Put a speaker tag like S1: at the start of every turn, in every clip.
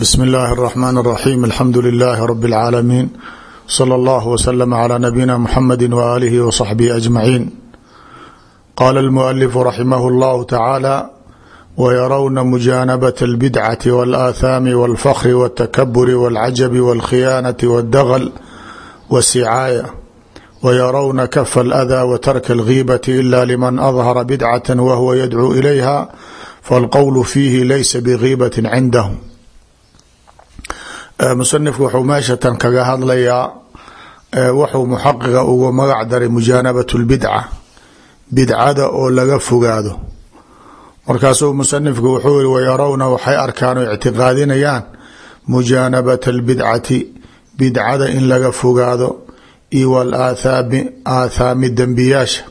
S1: bsm اllahi الرحmn الرaxيm alxamdu لlh rb العaalamiin slى اllah wslm عlى nabiyina mxamedi وalihi وصaxbihi أجmaعiin qala اlmuأlif raximah اllah tacaalى wyarowna mujaanabaة اlbidcaةi wاlآahaami wاlfkri wالtakaburi wاlcajabi wاlkhiyaanaةi wاldagl wالsicaaya wyarowna kf اlأdى wtarka اlgiibaةi ila lman adhara bidcaة wahwa yadcuu ilayha faاlqowl fiihi laysa bgiibaةi cindahm musanifku wuxuu meeshatan kaga hadlayaa wuxuu muxaqiqa ugu magac daray mujaanabat lbidca bidcada oo laga fogaado markaasuu musanifku wuxuu yihi wayarawna waxay arkaan oo ictiqaadinayaan mujaanabat albidcati bidcada in laga fogaado iyo walaathaami aathaami dembiyaasha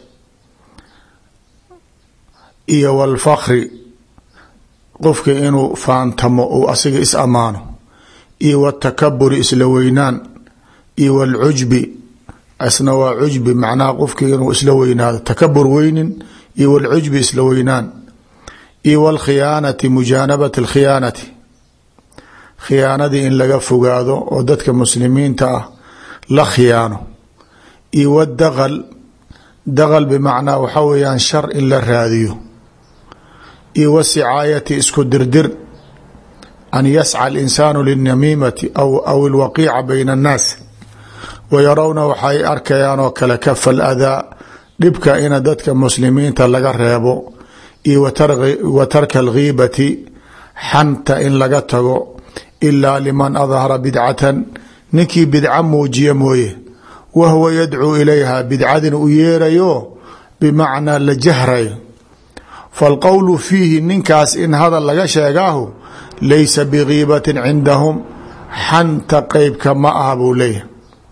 S1: iyo walfakri qofka inuu faantamo uu asiga is ammaano iyo wtakaburi isla weynaan iyo wlcujbi isna waa cujbi macnaha qofki inuu isla weynaado takabur weynin iyo wlcujbi isla weynaan iyo wlkhiyaanati mujaanabat اlkhiyaanati khiyaanadii in laga fogaado oo dadka muslimiinta ah la khiyaano iyo wdaql daql bimacnaa waxaa weeyaan shar in la raadiyo iyo wasicaayati isku dirdir an yascى اlinsaanu linamiimati aw اlwaqiica bayna اnnaas wayarawna waxay arkayaan oo kale kafa اladaa dhibka ina dadka muslimiinta laga reebo iyo wa tarka اlghiibati xanta in laga tago ilaa liman adhara bidcatan ninkii bidca muujiya mooye wahwa yadcuu ilayha bidcadina u yeerayo bimacnaa la jahrayo faاlqowlu fiihi ninkaas in hadal laga sheegaahu laysa bgiibati cindahum xanta qeybka ma aha buu leeyahay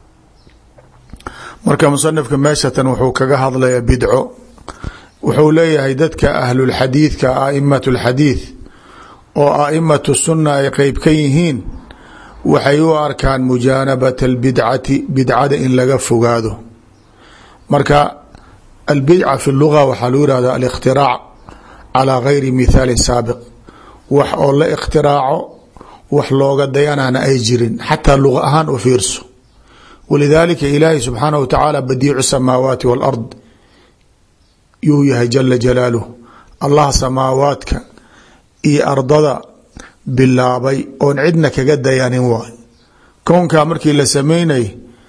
S1: marka musanifka meeshatan wuxuu kaga hadlayaa bidco wuxuu leeyahay dadka ahlulxadiidka aimat اlxadiid oo aimat sunna ay qeyb ka yihiin waxay u arkaan mujaanabat اlbidcati bidcada in laga fogaado marka albidca fi luga waxaa lagu yihahda alikhtiraac calى gayri mithaali saabiq wax oo la ikhtiraaco wax looga dayanana ay jirin xataa luqa ahaan u fiirso walidaalika ilaahi subxaanah wa tacaala badiicu samaawaati wاlard yuu yahay jala jalaaluh allah samaawaadka iyo ardada bilaabay oon cidna kaga dayanin waay kownkaa markii la sameynay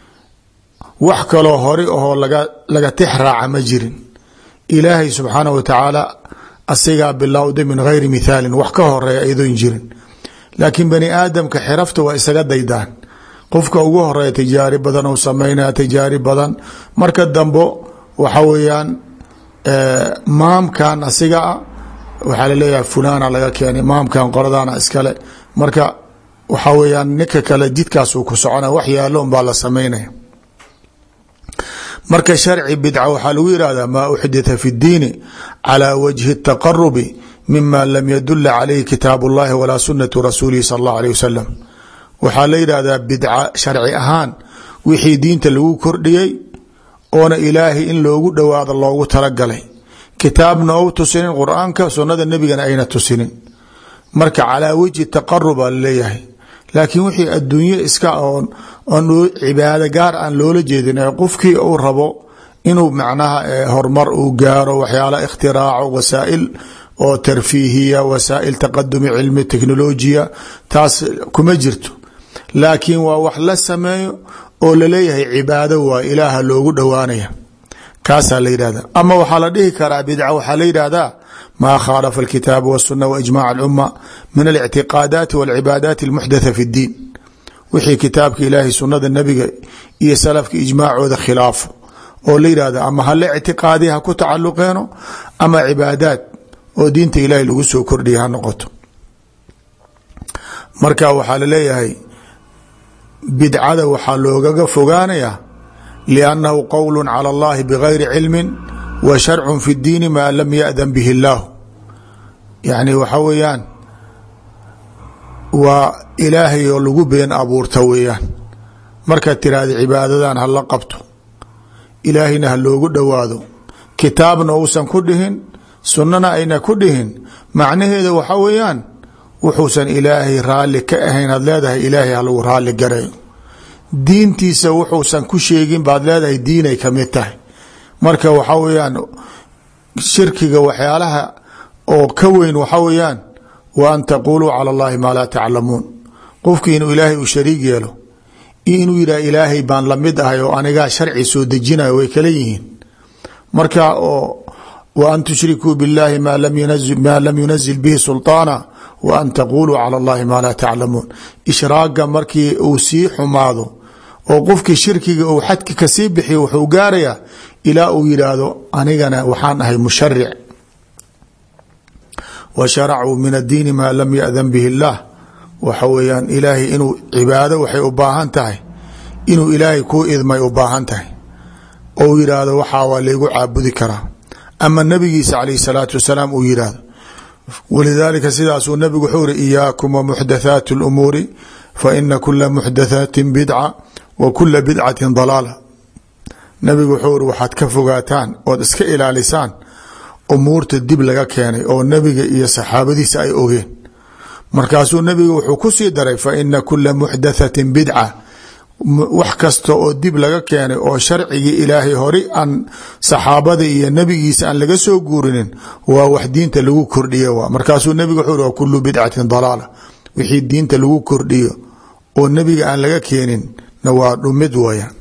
S1: wax kaloo hori ahoo laga laga tix raaca ma jirin ilaahay subxaanah wa tacaala asigaa bilowda min gayri mithaalin wax ka horeeya iyadoon jirin laakiin bani aadamka xirafta waa isaga daydaan qofka ugu horeeya tijaari badan ou sameynaya tijaari badan marka dambo waxa weeyaan maamkan asiga a waxaa laleeyahay fulana laga keenay maamkan qoladana iskale marka waxa weeyaan ninka kale jidkaasuu ku socona wax yaalo un baa la sameynaya marka sharci bidca waxaa lagu yihahda maa uxditha fi اdiini calى wajhi الtaqarubi mima lam yadula calayhi kitaab اllahi walaa sunatu rasuulihi sal اllah alيه wasalam waxaa la yidhahdaa bidca sharci ahaan wixii diinta lagu kordhiyey oona ilaahay in loogu dhowaado loogu talagalay kitaabna ou tusinin qur-aanka sunada nebigana ayna tusinin marka calaa wajhi taqarub aa laleeyahay laakiin wixii adduunye iska oon oon cibaado gaar aan loola jeedin ee qofkii uu rabo inuu macnaha horumar uu gaaro waxyaala ikhtiraaco wasaa'il oo tarfiihiya wasaa'il taqadumi cilmi technolojiya taas kuma jirto laakiin waa wax la sameeyo oo laleeyahay cibaado waa ilaaha loogu dhowaanaya kaasaa la yidhahda ama waxaa la dhihi karaa bidca waxaa la yidhahdaa ma khاalfa الkitaab والsuna وإجmاع الأmة min الاctiqاadaati والcibaadaati الmuxdatha fi الdiin wixii kitaabka ilaahay sunada nebiga iyo salafka ijmaacooda khilaafo oo la yidhahda ama hala ictiqaadiya ha ku tacaluqeeno ama cibaadaad oo diinta ilaahay lagu soo kordhiya ha noqoto marka waxaa laleeyahay bidcada waxaa loogaga fogaanaya لأnnahu qowl calى اllahi bغayri cilmi wa sharcu fi اdiini maa lam yaأdan bihi اllah yacni waxa weeyaan waa ilaahay oo lagu been abuurta weeyaan markaad tiraahda cibaadadan hala qabto ilaahayna ha loogu dhowaado kitaabna uusan ku dhihin sunnana ayna ku dhihin macnaheeda waxa weeyaan wuxuusan ilaahay raalli ka ahayn aad leedahay ilaahay halagu raalli garayo diintiisa wuxuusan ku sheegin baad leedahay diinay kamid tahay marka waxa weyaan shirkiga waxyaalaha oo ka weyn waxa weeyaan wa an taquluu cala allahi maa laa taclamuun qofkii inuu ilaahay uu shariig yeelo iyo inuu yidhah ilaahay baan lamid ahay oo anigaa sharci soo dejinayo way kala yihiin marka oo wa an tushrikuu biاllahi maa lam yunazil bihi sulطaana wa an taquluu cala allahi maa laa taclamuun ishraaga markii uu sii xumaado oo qofkii shirkiga uu xadki kasii bixiyo wuxuu gaarayaa ilaa uu yidhaahdo anigana waxaan ahay musharic wa sharacuu min addiini maa lam yadan bihi اllah waxa weeyaan ilaahay inuu cibaado waxay u baahan tahay inuu ilaahay kuu idmay u baahan tahay ou yidhaahdo waxaa waa laygu caabudi karaa ama nabigiisa calayh salaatu wasalaam uu yidhaahdo walidaalika sidaasuu nabigu wuxuu iri iyaakum wa muxdathaati اlumuuri fa ina kula muxdathaatin bidca wa kula bidcatin dalaala nabigu wuxuu iri waxaad ka fogaataan ood iska ilaalisaan umuurta dib laga keenay oo nabiga iyo saxaabadiisa ay ogeen markaasuu nabiga wuxuu ku sii daray fa ina kula muxdathatin bidca wax kasta oo dib laga keenay oo sharcigii ilaahay hori aan saxaabada iyo nabigiisa aan laga soo guurinin waa wax diinta lagu kordhiyo wa markaasuu nabiga wuxuu wa kulu bidcatin dalaala wixii diinta lagu kordhiyo oo nabiga aan laga keenin na waa dhumid wayaan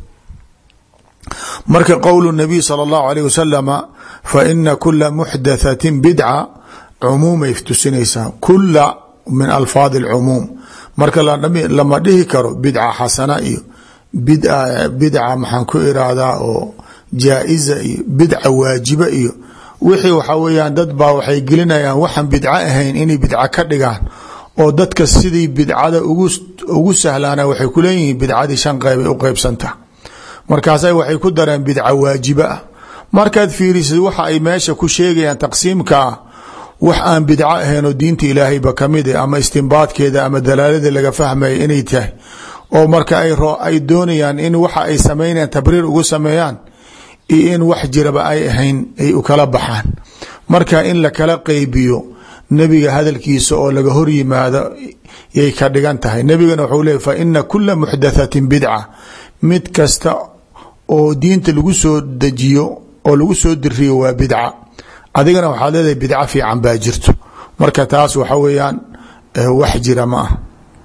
S1: marka qowlu nabiy sala allahu alayh wasalama fa ina kula muxdathatin bidca cumuumay tusinaysaa kula min alfaadi alcumuum marka lama dhihi karo bidca xasana iyo bidca maxaan ku iraahdaa oo jaa-iza iyo bidca waajiba iyo wixii waxaa weyaan dad baa waxay gelinayaan waxaan bidco ahayn inay bidca ka dhigaan oo dadka sidii bidcada ugu sahlaana waxay kuleeyihiin bidcadii shan qeyb ay u qeybsanta markaasa waxay ku dareen bidca waajiba ah markaad fiirisid waxa ay meesha ku sheegayaan taqsiimka ah wax aan bidco ahaynoo diinta ilaahayba kamid ama istimbaadkeeda ama dalaalada laga fahmaya inay tahay oo marka ay doonayaan in waxa ay sameynayaan tabriir ugu sameeyaan iyo in wax jiraba ay ahayn ay u kala baxaan marka in la kala qeybiyo nebiga hadalkiisa oo laga hor yimaado yay ka dhigan tahay nebigana wuxuu leey fa ina kula muxdathatin bidca mid kasta oo diinta lagu soo dejiyo oo lagu soo diriyo waa bidca adigana waxaad leedahay bidco fiican baa jirto marka taas waxa weeyaan wax jira ma ah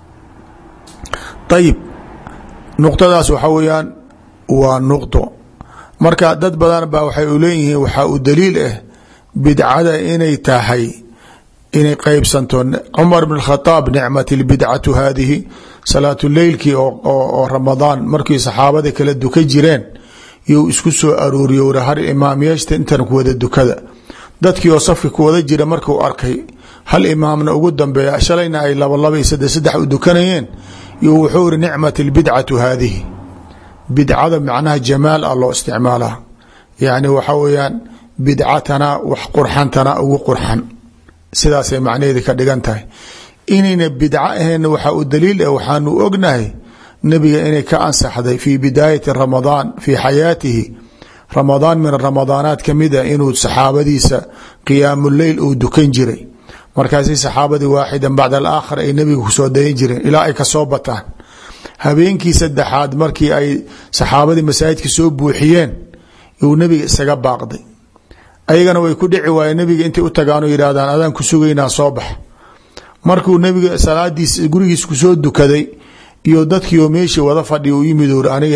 S1: ayib nuqtadaas waxa weeyaan waa nuqdo marka dad badan baa waxay u leeyihiin waxaa u daliil ah bidcada inay tahay inay qeybsanto cumar bn khadaab nicmat lbidcatu haadihi salaatu leylkii oo ramadaan markii saxaabada kala duka jireen you isku soo arooriyo wra har imaam yeeshta intan ku wada dukada dadkii oo safka ku wada jira markuu arkay hal imaamna ugu dambeeya shalayna ay laba laba iyo saddex saddex u dukanayeen yo wuxuu iri nicmat lbidcatu haadihi bidcada macnaha jamaal ah loo isticmaalaa yacni waxa weeyaan bidcatana wax qurxantana ugu qurxan sidaasay macnaheedi ka dhigan tahay inayna bidco ahayn waxaa u daliil ah waxaanu ognahay nabiga inay ka ansaxday fi bidaayati ramadaan fi xayaatihi ramadaan min ramadaanaat kamid a inuu saxaabadiisa qiyaamu leyl uu dukan jiray markaasi saxaabadii waaxidan bacd alaakhar ay nabiga kusoo dayan jireen ilaa ay kasoo bataan habeenkii saddexaad markii ay saxaabadii masaajidka soo buuxiyeen uu nabiga isaga baaqday ayagana way ku dhici waayeen nabiga intay u tagaan oo yidhahdaan adaan ku sugaynaa soo bax markuu nabiga salaadiis gurigiis kusoo dukaday iyo dadkiioo meeshii wada fadhiya u yimid ur aniga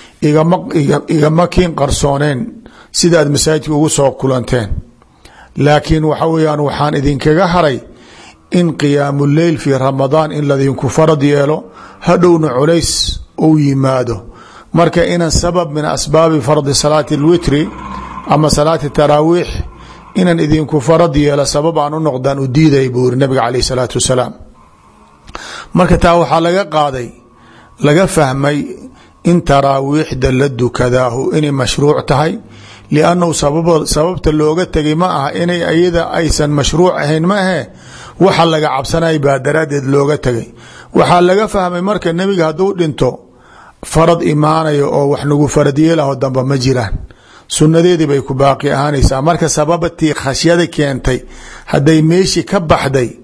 S1: igama kiin qarsooneen sidaad masaajidka ugu soo kulanteen laakiin waxa weyaan waxaan idinkaga haray in qiyaamu leyl fii ramadaan in ladinku farad yeelo hadhowna culays uu yimaado marka inan sabab min asbaabi fardi salaati lwitri ama salaati taraawiix inan idinku farad yeelo sabab aan u noqdaan u diiday buu iri nabiga caleyh salaatu wasalaam marka taa waxaa laga qaaday laga fahmay in taraawiixda la dukadaahu inay mashruuc tahay liannahu sababta looga tegay ma aha inay iyada aysan mashruuc ahayn ma ahe waxa laga cabsanay baa daraaddeed looga tegay waxaa laga fahmay marka nebiga hadduu dhinto farad imaanayo oo wax nagu farad yeelaho damba ma jiraan sunnadeedii bay ku baaqi ahaanaysaa marka sababatii khashyada keentay hadday meeshii ka baxday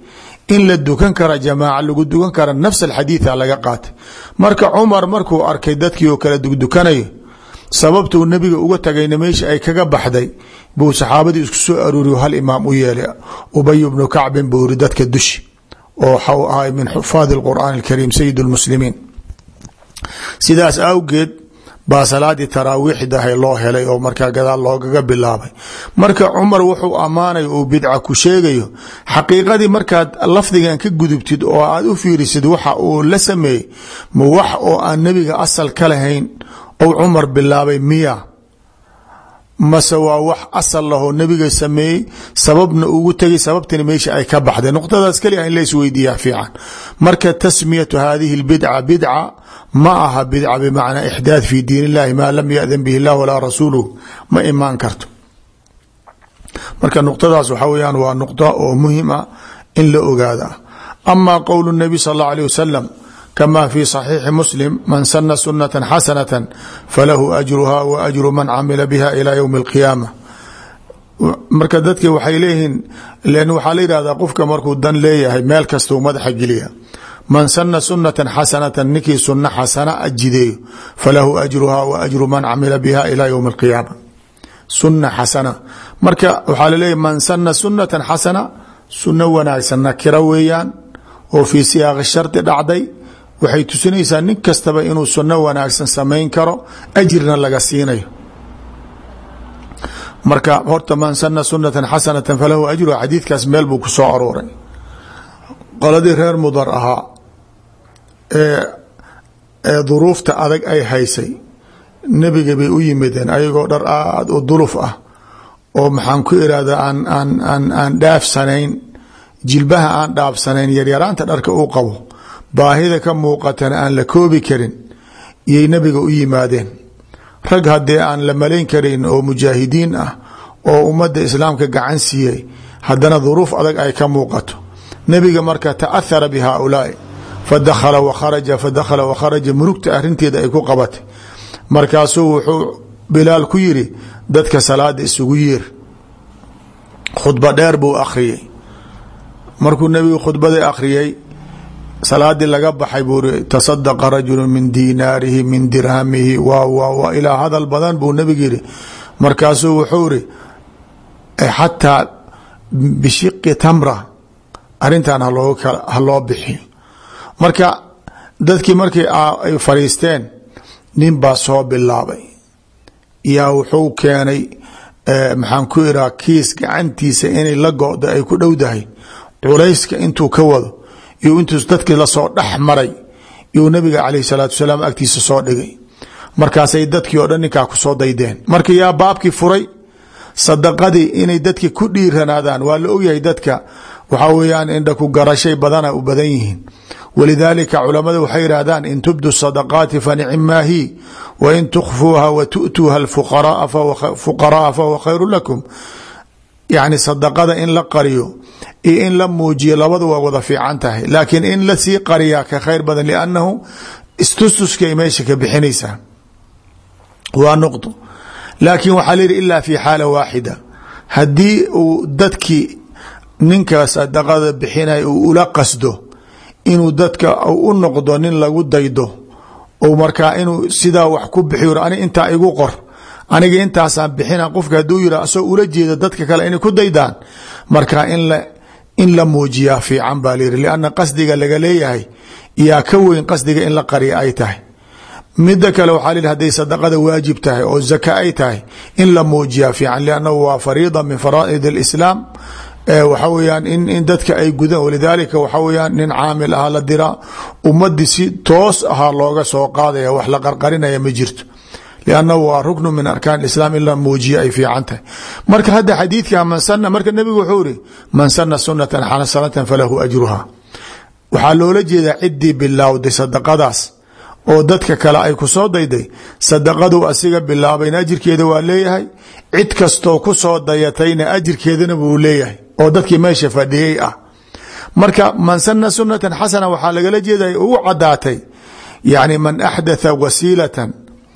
S1: in la dukan kara jamaaca lagu dukan kara nafs alxadiida laga qaatay marka cumar markuu arkay dadkii oo kala dugdukanayo sababtuu nebiga uga tagayna meesha ay kaga baxday buu saxaabadii isku soo aruuriyo hal imaam u yeelay ubay bnu kacbin buu yiri dadka dushi oo waxau ahay min xufaadi اlqur'aan اlkariim sayid اlmuslimiin sidaas awgeed baa salaadii taraawiixdahay loo helay oo markaa gadaal loogaga bilaabay marka cumar wuxuu ammaanayo uu bidca ku sheegayo xaqiiqadii markaad lafdigan ka gudubtid oo aad u fiirisid waxa uu la sameeyey ma wax oo aan nebiga asal ka lahayn ou cumar bilaabay miya mase waa wax asal lahoo nebiga sameeyey sababna ugu tegay sababtina meesha ay ka baxday nuqtadaas keliya in la isweydiiya fiican marka tasmiyatu hadihi اlbidca bidca ma aha bidca bmacnaa ixdaad fi diin اllahi maa lam yadan bihi اllah walaa rasuluh ma imaan karto marka nuqtadaas waxa weyaan waa nuqda oo muhim a in la ogaada ama qowl الnabi sal اllah alيه wasalam kama fi صaxiixi muslim man sana sunata xasanata falahu ajruha wa ajru man camila biha ila ywmi اlqiyaama marka dadki waxay leeyihiin len waxaa la yihahdaa qofka markuu dan leeyahay meel kastuu madaxa geliya man sana sunata xasanata ninkii suna xasana jideeyo falahu ajruha wa ajru man camila biha ila ywmi اlqiyaama suna xasana marka waxaa laleeyahy man sana sunata xasana suno wanaagsan nakira weeyaan oo fii siyaaqi shardi dhacday waxay tusinaysaa nin kastaba inuu suno wanaagsan samayn karo ajirna laga siinayo marka horta man sana sunata xasanata falahu ajruha xadiidkaas meel buu ku soo arooray qoladii reer mudar ahaa ee ee duruufta adag ay haysay nebiga bay u yimideen ayagoo dhar aada u duluf ah oo maxaan ku irahdaa aan aan aan aan dhaafsanayn jilbaha aan dhaafsanayn yaryaraanta dharka uu qabo baahida ka muuqatana aan la koobi karin iyay nebiga u yimaadeen rag haddee aan la malayn karin oo mujaahidiin ah oo ummadda islaamka gacan siiyey haddana duruuf adag ay ka muuqato nebiga marka taahara bi haaulaai fadakhala wakharaja fadakhala wakharaja murugta arrinteeda ay ku qabatay markaasuu wuxuu bilaal ku yiri dadka salaada isugu yeer khudba dheer buu akhriyey markuu nebigu khudbadii akhriyey salaadii laga baxay buu ri tasadaqa rajulu min diinaarihi min dirhamihi wa wa wa ilaa hadal badan buu nebigu yihi markaasuu wuxuu iri xataa bishiqi tamra arrintan haloo ha loo bixiyo marka dadkii markii ay fadhiisteen nin baa soo bilaabay yaa wuxuu keenay maxaan ku iraa kiis gacantiisa inay la go-do ay ku dhowdahay culayska intuu ka wado iyo intuu dadkii lasoo dhex maray iyuu nabiga caleyh salaatu wasalaam agtiisa soo dhigay markaasay dadkii oo dhan ninkaa kusoo daydeen marka yaa baabkii furay sadaqadii inay dadki ku dhiiranaadaan waa la ogyahay dadka waxaa weyaan indha ku garashay badana u badan yihiin walidaalika culamada waxay yidhaahdaan in tubdu sadaqaati fanicmaa hi wa in tukfuuha wa tu'tuuha fuqaraaa fahuwa khayru lakum yacni sadaqada in la qariyo iyo in la muujiyo labadu waa wada fiican tahay laakiin in lasii qariyaa ka khayr badan liannahu istustuskay meesha ka bixinaysaa waa nuqdo laakiin waxaa la yidhi ilaa fi xaala waaxida haddii uu dadkii ninka sadaqada bixinay uu ula qasdo inuu dadka u noqdo nin lagu daydo ou markaa inuu sidaa wax ku bixiyo ani intaa igu qor aniga intaasaan bixina qofka hadduu yira asagoo ula jeeda dadka kale inay ku daydaan marka in la in la muujiyaa fiican baa layidhi lianna qasdiga laga leeyahay yaa ka weyn qasdiga in la qariya ay tahay mida kale waxaa la yidhi haday sadaqada waajib tahay oo zaka ay tahay in la muujiyaa fiican liannahu waa fariida min faraa'id alislaam waxa weyaan in in dadka ay gudaan walidaalika waxa weyaan nin caamil ahaa la diraa ummadii si toos ahaa looga soo qaadaya wax la qarqarinaya ma jirto liannahu waa ruknu min arkaan islaam in la muujiya ay fiican tahay marka hadda xadiidka man sana marka nebigu wuxuu iri man sana sunatan xasanatan falahu ajruha waxaa loola jeedaa ciddii bilowday sadaqadaas oo dadka kale ay ku soo dayday sadaqadu asiga bilaabayna ajirkeeda waa leeyahay cid kastoo ku soo dayatayna ajirkeedana wuu leeyahay oo dadkii meesha fadhiyey ah marka man sana sunatan xasana waxaa lagala jeeday ugu cadaatay yani man axdatha wasiilatan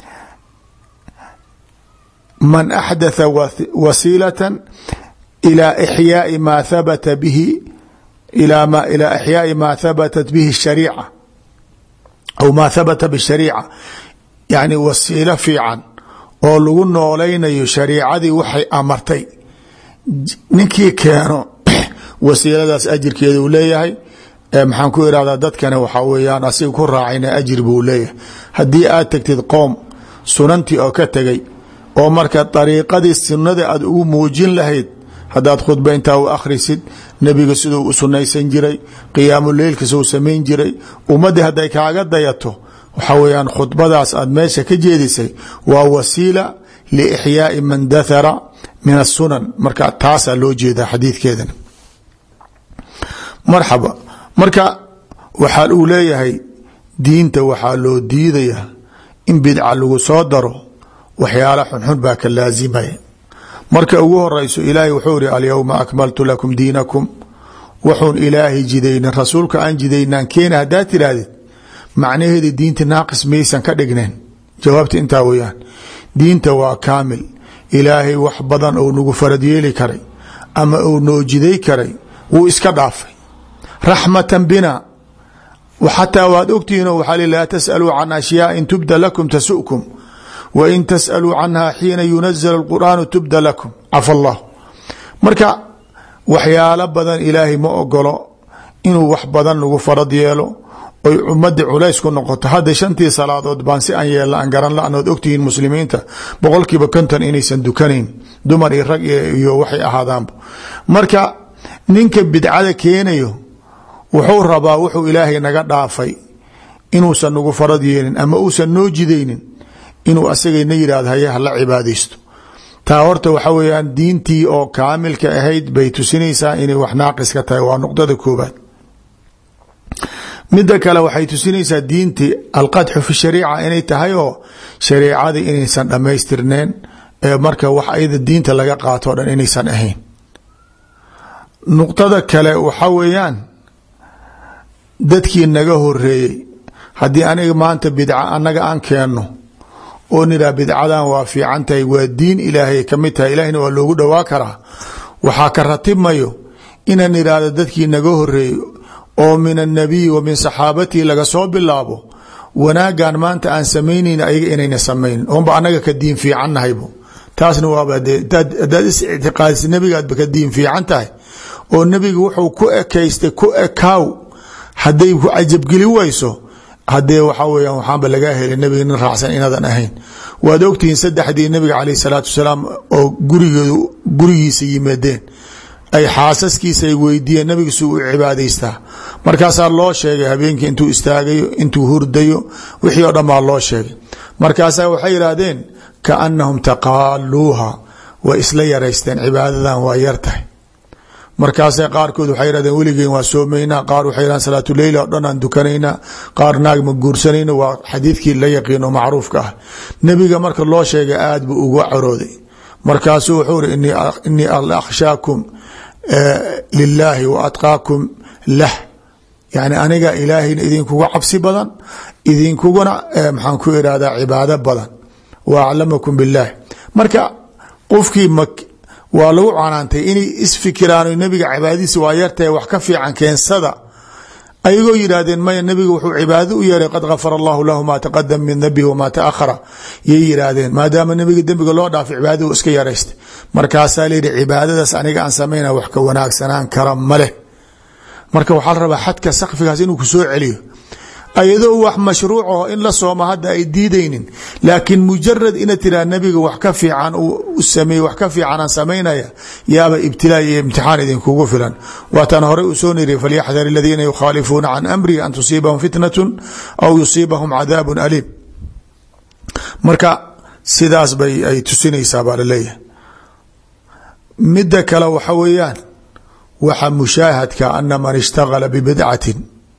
S1: man axdatha wasiilatan ilaa ixyaai maa habata bihi ilaa ma ilaa ixyaai maa habatat bihi shariica aw maa habata bishariica yani wasiilo fiican oo lagu noolaynayo shariicadii waxay amartay ninkii keeno wasiiladaas ajirkeeda uu leeyahay maxaan ku irahdaa dadkana waxaa weeyaan asiga ku raacayna ajir buu leeyahay haddii aad tagtid qoom sunantii oo ka tegay oo marka dariiqadii sunada aad ugu muujin lahayd haddaad khudba intaa u akhrisid nebiga siduu u sunaysan jiray qiyaamu leylka suu samayn jiray ummaddii hadday kaaga dayato waxaa weyaan khudbadaas aad meesha ka jeedisay waa wasiila liixyaai man dathara min asunan marka taasaa loo jeedaa xadiidkeedan marxaba marka waxaa uu leeyahay diinta waxaa loo diidayaa in bidca lagu soo daro waxyaala xunxun baa ka laasimaya marka ugu horeyso ilaahay wuxuu ihi alyowma akmaltu lakum diinakum wuxuun ilaahay jidaynin rasuulka aan jidaynaan keena haddaad tidhaahdid macnaheeda diinta naaqis maysan ka dhigneen jawaabta intaa weyaan diinta waa kaamil ilaahay wax badan ou nagu farad yeeli karay ama uu noo jiday karay wuu iska dhaafay raxmatan bina xataa waad ogtihiinoo waxaa li laa tasaluu can ashyaain tubda lakum tasukum wa in tasaluu canha xiina yunazl اlqur'aanu tubda lakum cafa allah marka waxyaalo badan ilaahay ma ogolo inuu wax badan lagu farad yeelo oy ummadii culays ku noqoto hadda shantii salaadood baan si aan yeelna aan garan la anood ogtihiin muslimiinta boqolkiiba konton inaysan dukanayn dumar iyo rag iyo waxay ahaadaanba marka ninka bidcada keenayo wuxuu rabaa wuxuu ilaahay naga dhaafay inuusan nagu farad yeelin ama uusan noo jidaynin inuu asagana yidhahdo haye hala cibaadaysto taa horta waxa weyaan diintii oo kaamilka ahayd bay tusinaysaa inay wax naaqis ka tahay waa nuqdada koobaad midda kale waxay tusinaysaa diintii alqadxu fi shariica inay tahay oo shariicadii inaysan dhammaystirneen ee marka wax ayada diinta laga qaato o dhan inaysan ahayn nuqdada kale waxa weeyaan dadkii naga horeeyey haddii aniga maanta bidca annaga aan keenno oo nidhah bidcadan waa fiican tahay waa diin ilaahay kamid tahay ilahina waa loogu dhowaa karaa waxaa ka ratibmayo inaan idhaahdo dadkii naga horeeyo oo min annabiyi wa min saxaabatihi laga soo bilaabo wanaagan maanta aan samaynayn ayaga inayna samaynin oonba annaga ka diin fiican nahaybo taasna waaba hadaad is ictiqaadisa nebigaadba ka diin fiican tahay oo nebiga wuxuu ku ekaystay ku ekaaw hadday ku cajabgeli wayso hadee waxaa weya waxaanba lagaa helay nebiga nin raacsan inaadan ahayn waad ogtihiin saddexdii nebiga caleyh salaatu wasalaam oo gurigeedu gurigiisa yimaadeen ay xaasaskiisa ay weydiiyeen nabiga suu u cibaadaystaa markaasaa loo sheegay habeenkii intuu istaagayo intuu hurdayo wixii oo dhan baa loo sheegay markaasaa waxay yidhaahdeen kaanahum taqaaluuha way isla yaraysteen cibaadadan waa yar tahay markaasa qaarkood waxay yidhahdeen weligeen waa soomaynaa qaar waxay yidhahdeen salaatuleyl oo dhan aan dukanaynaa qaar naag ma guursanayno waa xadiidkii la yaqiin oo macruufka ah nebiga marka loo sheegay aad buu uga corooday markaasuu wuxuu iri inii akhshaakum lilaahi wa atqaakum lah yani aniga ilaahayna idinkuga cabsi badan idinkuguna maxaan ku irahdaa cibaado badan wa aclamakum billahi marka qofkii waa lagu canaantay inay isfikiraan nabiga cibaadadiisa waa yartahay wax ka fiican keensada ayagoo yidhaahdeen maya nabiga wuxuu cibaado u yeeray qad gafara allahu lahu maa taqadama min dambihi wamaa taahara yay yidhaahdeen maadaama nabiga dembiga loo dhaafay cibaadadu iska yaraystay markaasaa layihi cibaadadaas aniga aan samayna wax ka wanaagsanaan kara maleh marka waxaa la rabaa xadka sakfigaas inuu ku soo celiyo ayadoo wax mashruucaho in la sooma hadda ay diidaynin laakiin mujarad ina tiraa nabiga wax ka fiican u sameeye wax ka fiicanaan samaynaya yaaba ibtilaa iyo imtixaan idinkugu filan waataan horey u soo niri falyaxdar aladiina yukhaalifuuna can amrihi an tusiibahum fitnatu aw yusiibahum cadaabun aliim marka sidaas bay ay tusinaysaa baa laleeyahay midda kale waxa weeyaan waxa mushaahadka ana man ishtagala bibidcatin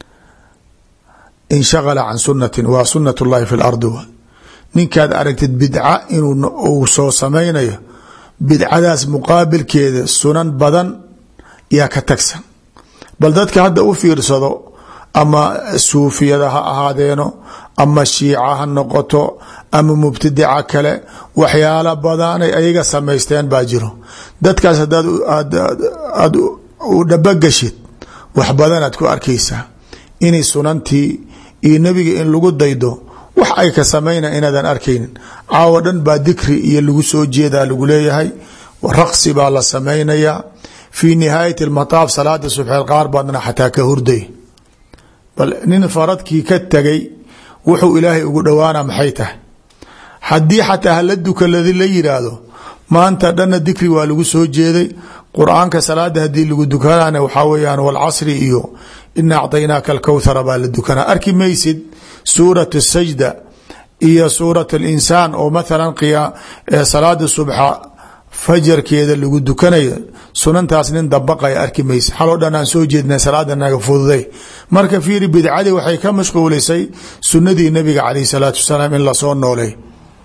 S1: inshagala can sunatin waa sunat اllahi fi lardi w ninkaad aragtid bidca inuu soo samaynayo bidcadaas muqaabilkeeda sunan badan yaa ka tagsan bal dadka hadda u fiirsado ama suufiyada ha ahaadeeno ama shiica ha noqoto ama mubtadica kale waxyaala badanay ayaga samaysteen baa jiro dadkaas hadaad aad u dhabagashid wax badanaad ku arkaysaa inay sunantii iyo nebiga in lagu daydo wax ay ka samayna inaadan arkaynin caawo dhan baa dikri iyo lagu soo jeedaa lagu leeyahay raqsi baa la samaynayaa fii nihaayati lmataaf salaada subxeed qaar baadna xataa ka hurday bal nin faradkii ka tegay wuxuu ilaahay ugu dhowaana maxay tahay haddii xataa hala dukaladi la yidhaahdo maanta dhanna dikri waa lagu soo jeeday qur-aanka salaada haddii lagu dukanana waxaa weyaan walcasri iyo ina acطaynaaka alkowthara baa la dukanaa arki maysid suurat sajda iyo suurat alinsaan oo mathalan salaada subxa fajarkeeda lagu dukanayo sunantaas nin dabaqaya arki maysa xaloo dhan aan soo jeedna salaada naga fududay marka fiiri bidcadii waxay ka mashquulisay sunadii nabiga calayh salaatu wasalaam in lasoo noolay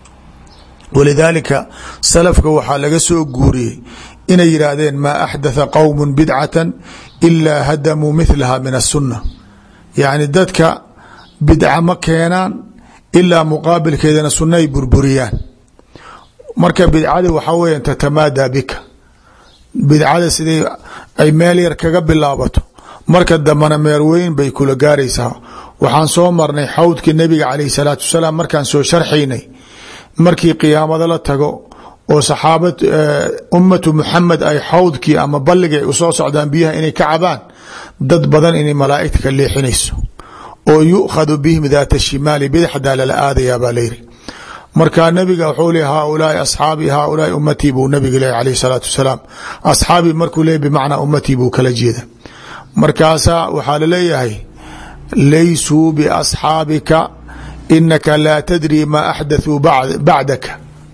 S1: walidaalika salafka waxaa laga soo guuriyey inay yidhaahdeen maa axdatha qowmu bidcata ilaa hadamuu mihlaha min asunna yacni dadka bidca ma keenaan ilaa muqaabilkeedana sunna ay burburiyaan marka bidcada waxaa weya tatamaadaa bika bidcada siday ay meel yar kaga bilaabato marka dambana meer weyn bay kula gaaraysaa waxaan soo marnay xawdkii nabiga calayh salaatu wasalaam markaan soo sharxaynay markii qiyaamada la tago oo saxaaba ummatu muxamed ay xawdkii ama balligay usoo socdaan biyaha inay ka cabaan dad badan inay malaaigta ka leexinayso oo yukhadu bihim daata shimaali bidxdaa lala aadayaa baa layiri markaa nabiga wuxuu le haaulaai asxaabii haaulaai ummatii buu nabiga leh alayh salaatu wasalaam asxaabii markuu le bimacnaa ummatii buu kala jeeda markaasaa waxaa laleeyahay laysuu biasxaabika inaka laa tadri maa axdathuu bacdaka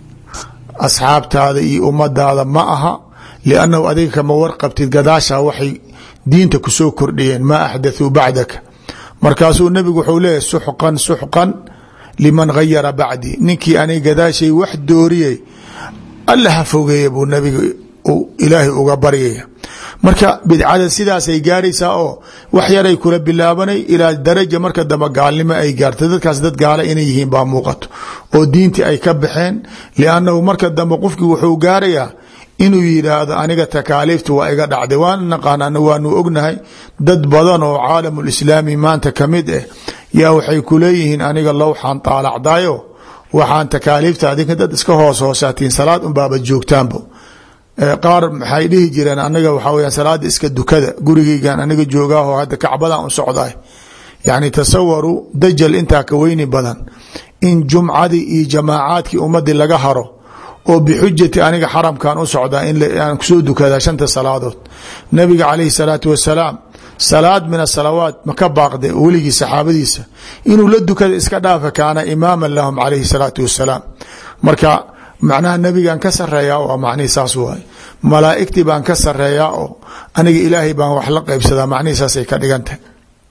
S1: asxaabtaada iyo ummadaada ma aha liannahu adiga kama warqabtid gadaashaa waxay diinta kusoo kordhiyeen maa axdathuu bacdaka markaasuu nabigu wuxuu leeyahy suxqan suxqan liman gayara bacdi ninkii aniga gadaashay wax dooriyey alla ha fogeeya buu nabiga ilaahay uga baryaya marka bidcada sidaasay gaaraysaa oo wax yaray kula bilaabanay ilaa daraja marka dambe gaalnimo ay gaarta dadkaas dad gaala inay yihiin baa muuqato oo diintii ay ka baxeen liannahu marka dambe qofkii wuxuu gaarayaa inuu yidhaahdo aniga takaaliifta waa iga dhacday waan naqaan waanu ognahay dad badan oo caalamulislaami maanta kamid ah yaa waxay kuleeyihiin aniga lowxaan taalacdayo waxaan takaaliifta adinka dad iska hoos hoosaatiin salaad unbaaba joogtaanbo qaar maxay dhihi jireen aniga waxaa weya salaada iska dukada gurigeygan aniga joogaaho hadda kacbadan u socday yacni tasawaru dajal intaa ka weyni badan in jumcadii iyo jamaacaadkii ummadii laga haro oo bixujati aniga xaramkan u socdaa inaan kusoo dukadaa shanta salaadood nabiga calayhi salaatu wasalaam salaad min asalawaat ma ka baaqday weligii saxaabadiisa inuu la dukada iska dhaafa kaana imaaman lahum calayhi salaatu wasalaam marka macnaha nebigan ka sareeyaa oo macnihi saas waay malaa'igtii baan ka sareeyaa oo aniga ilaahay baan wax la qaybsadaa macnihi saasay ka dhigan tahay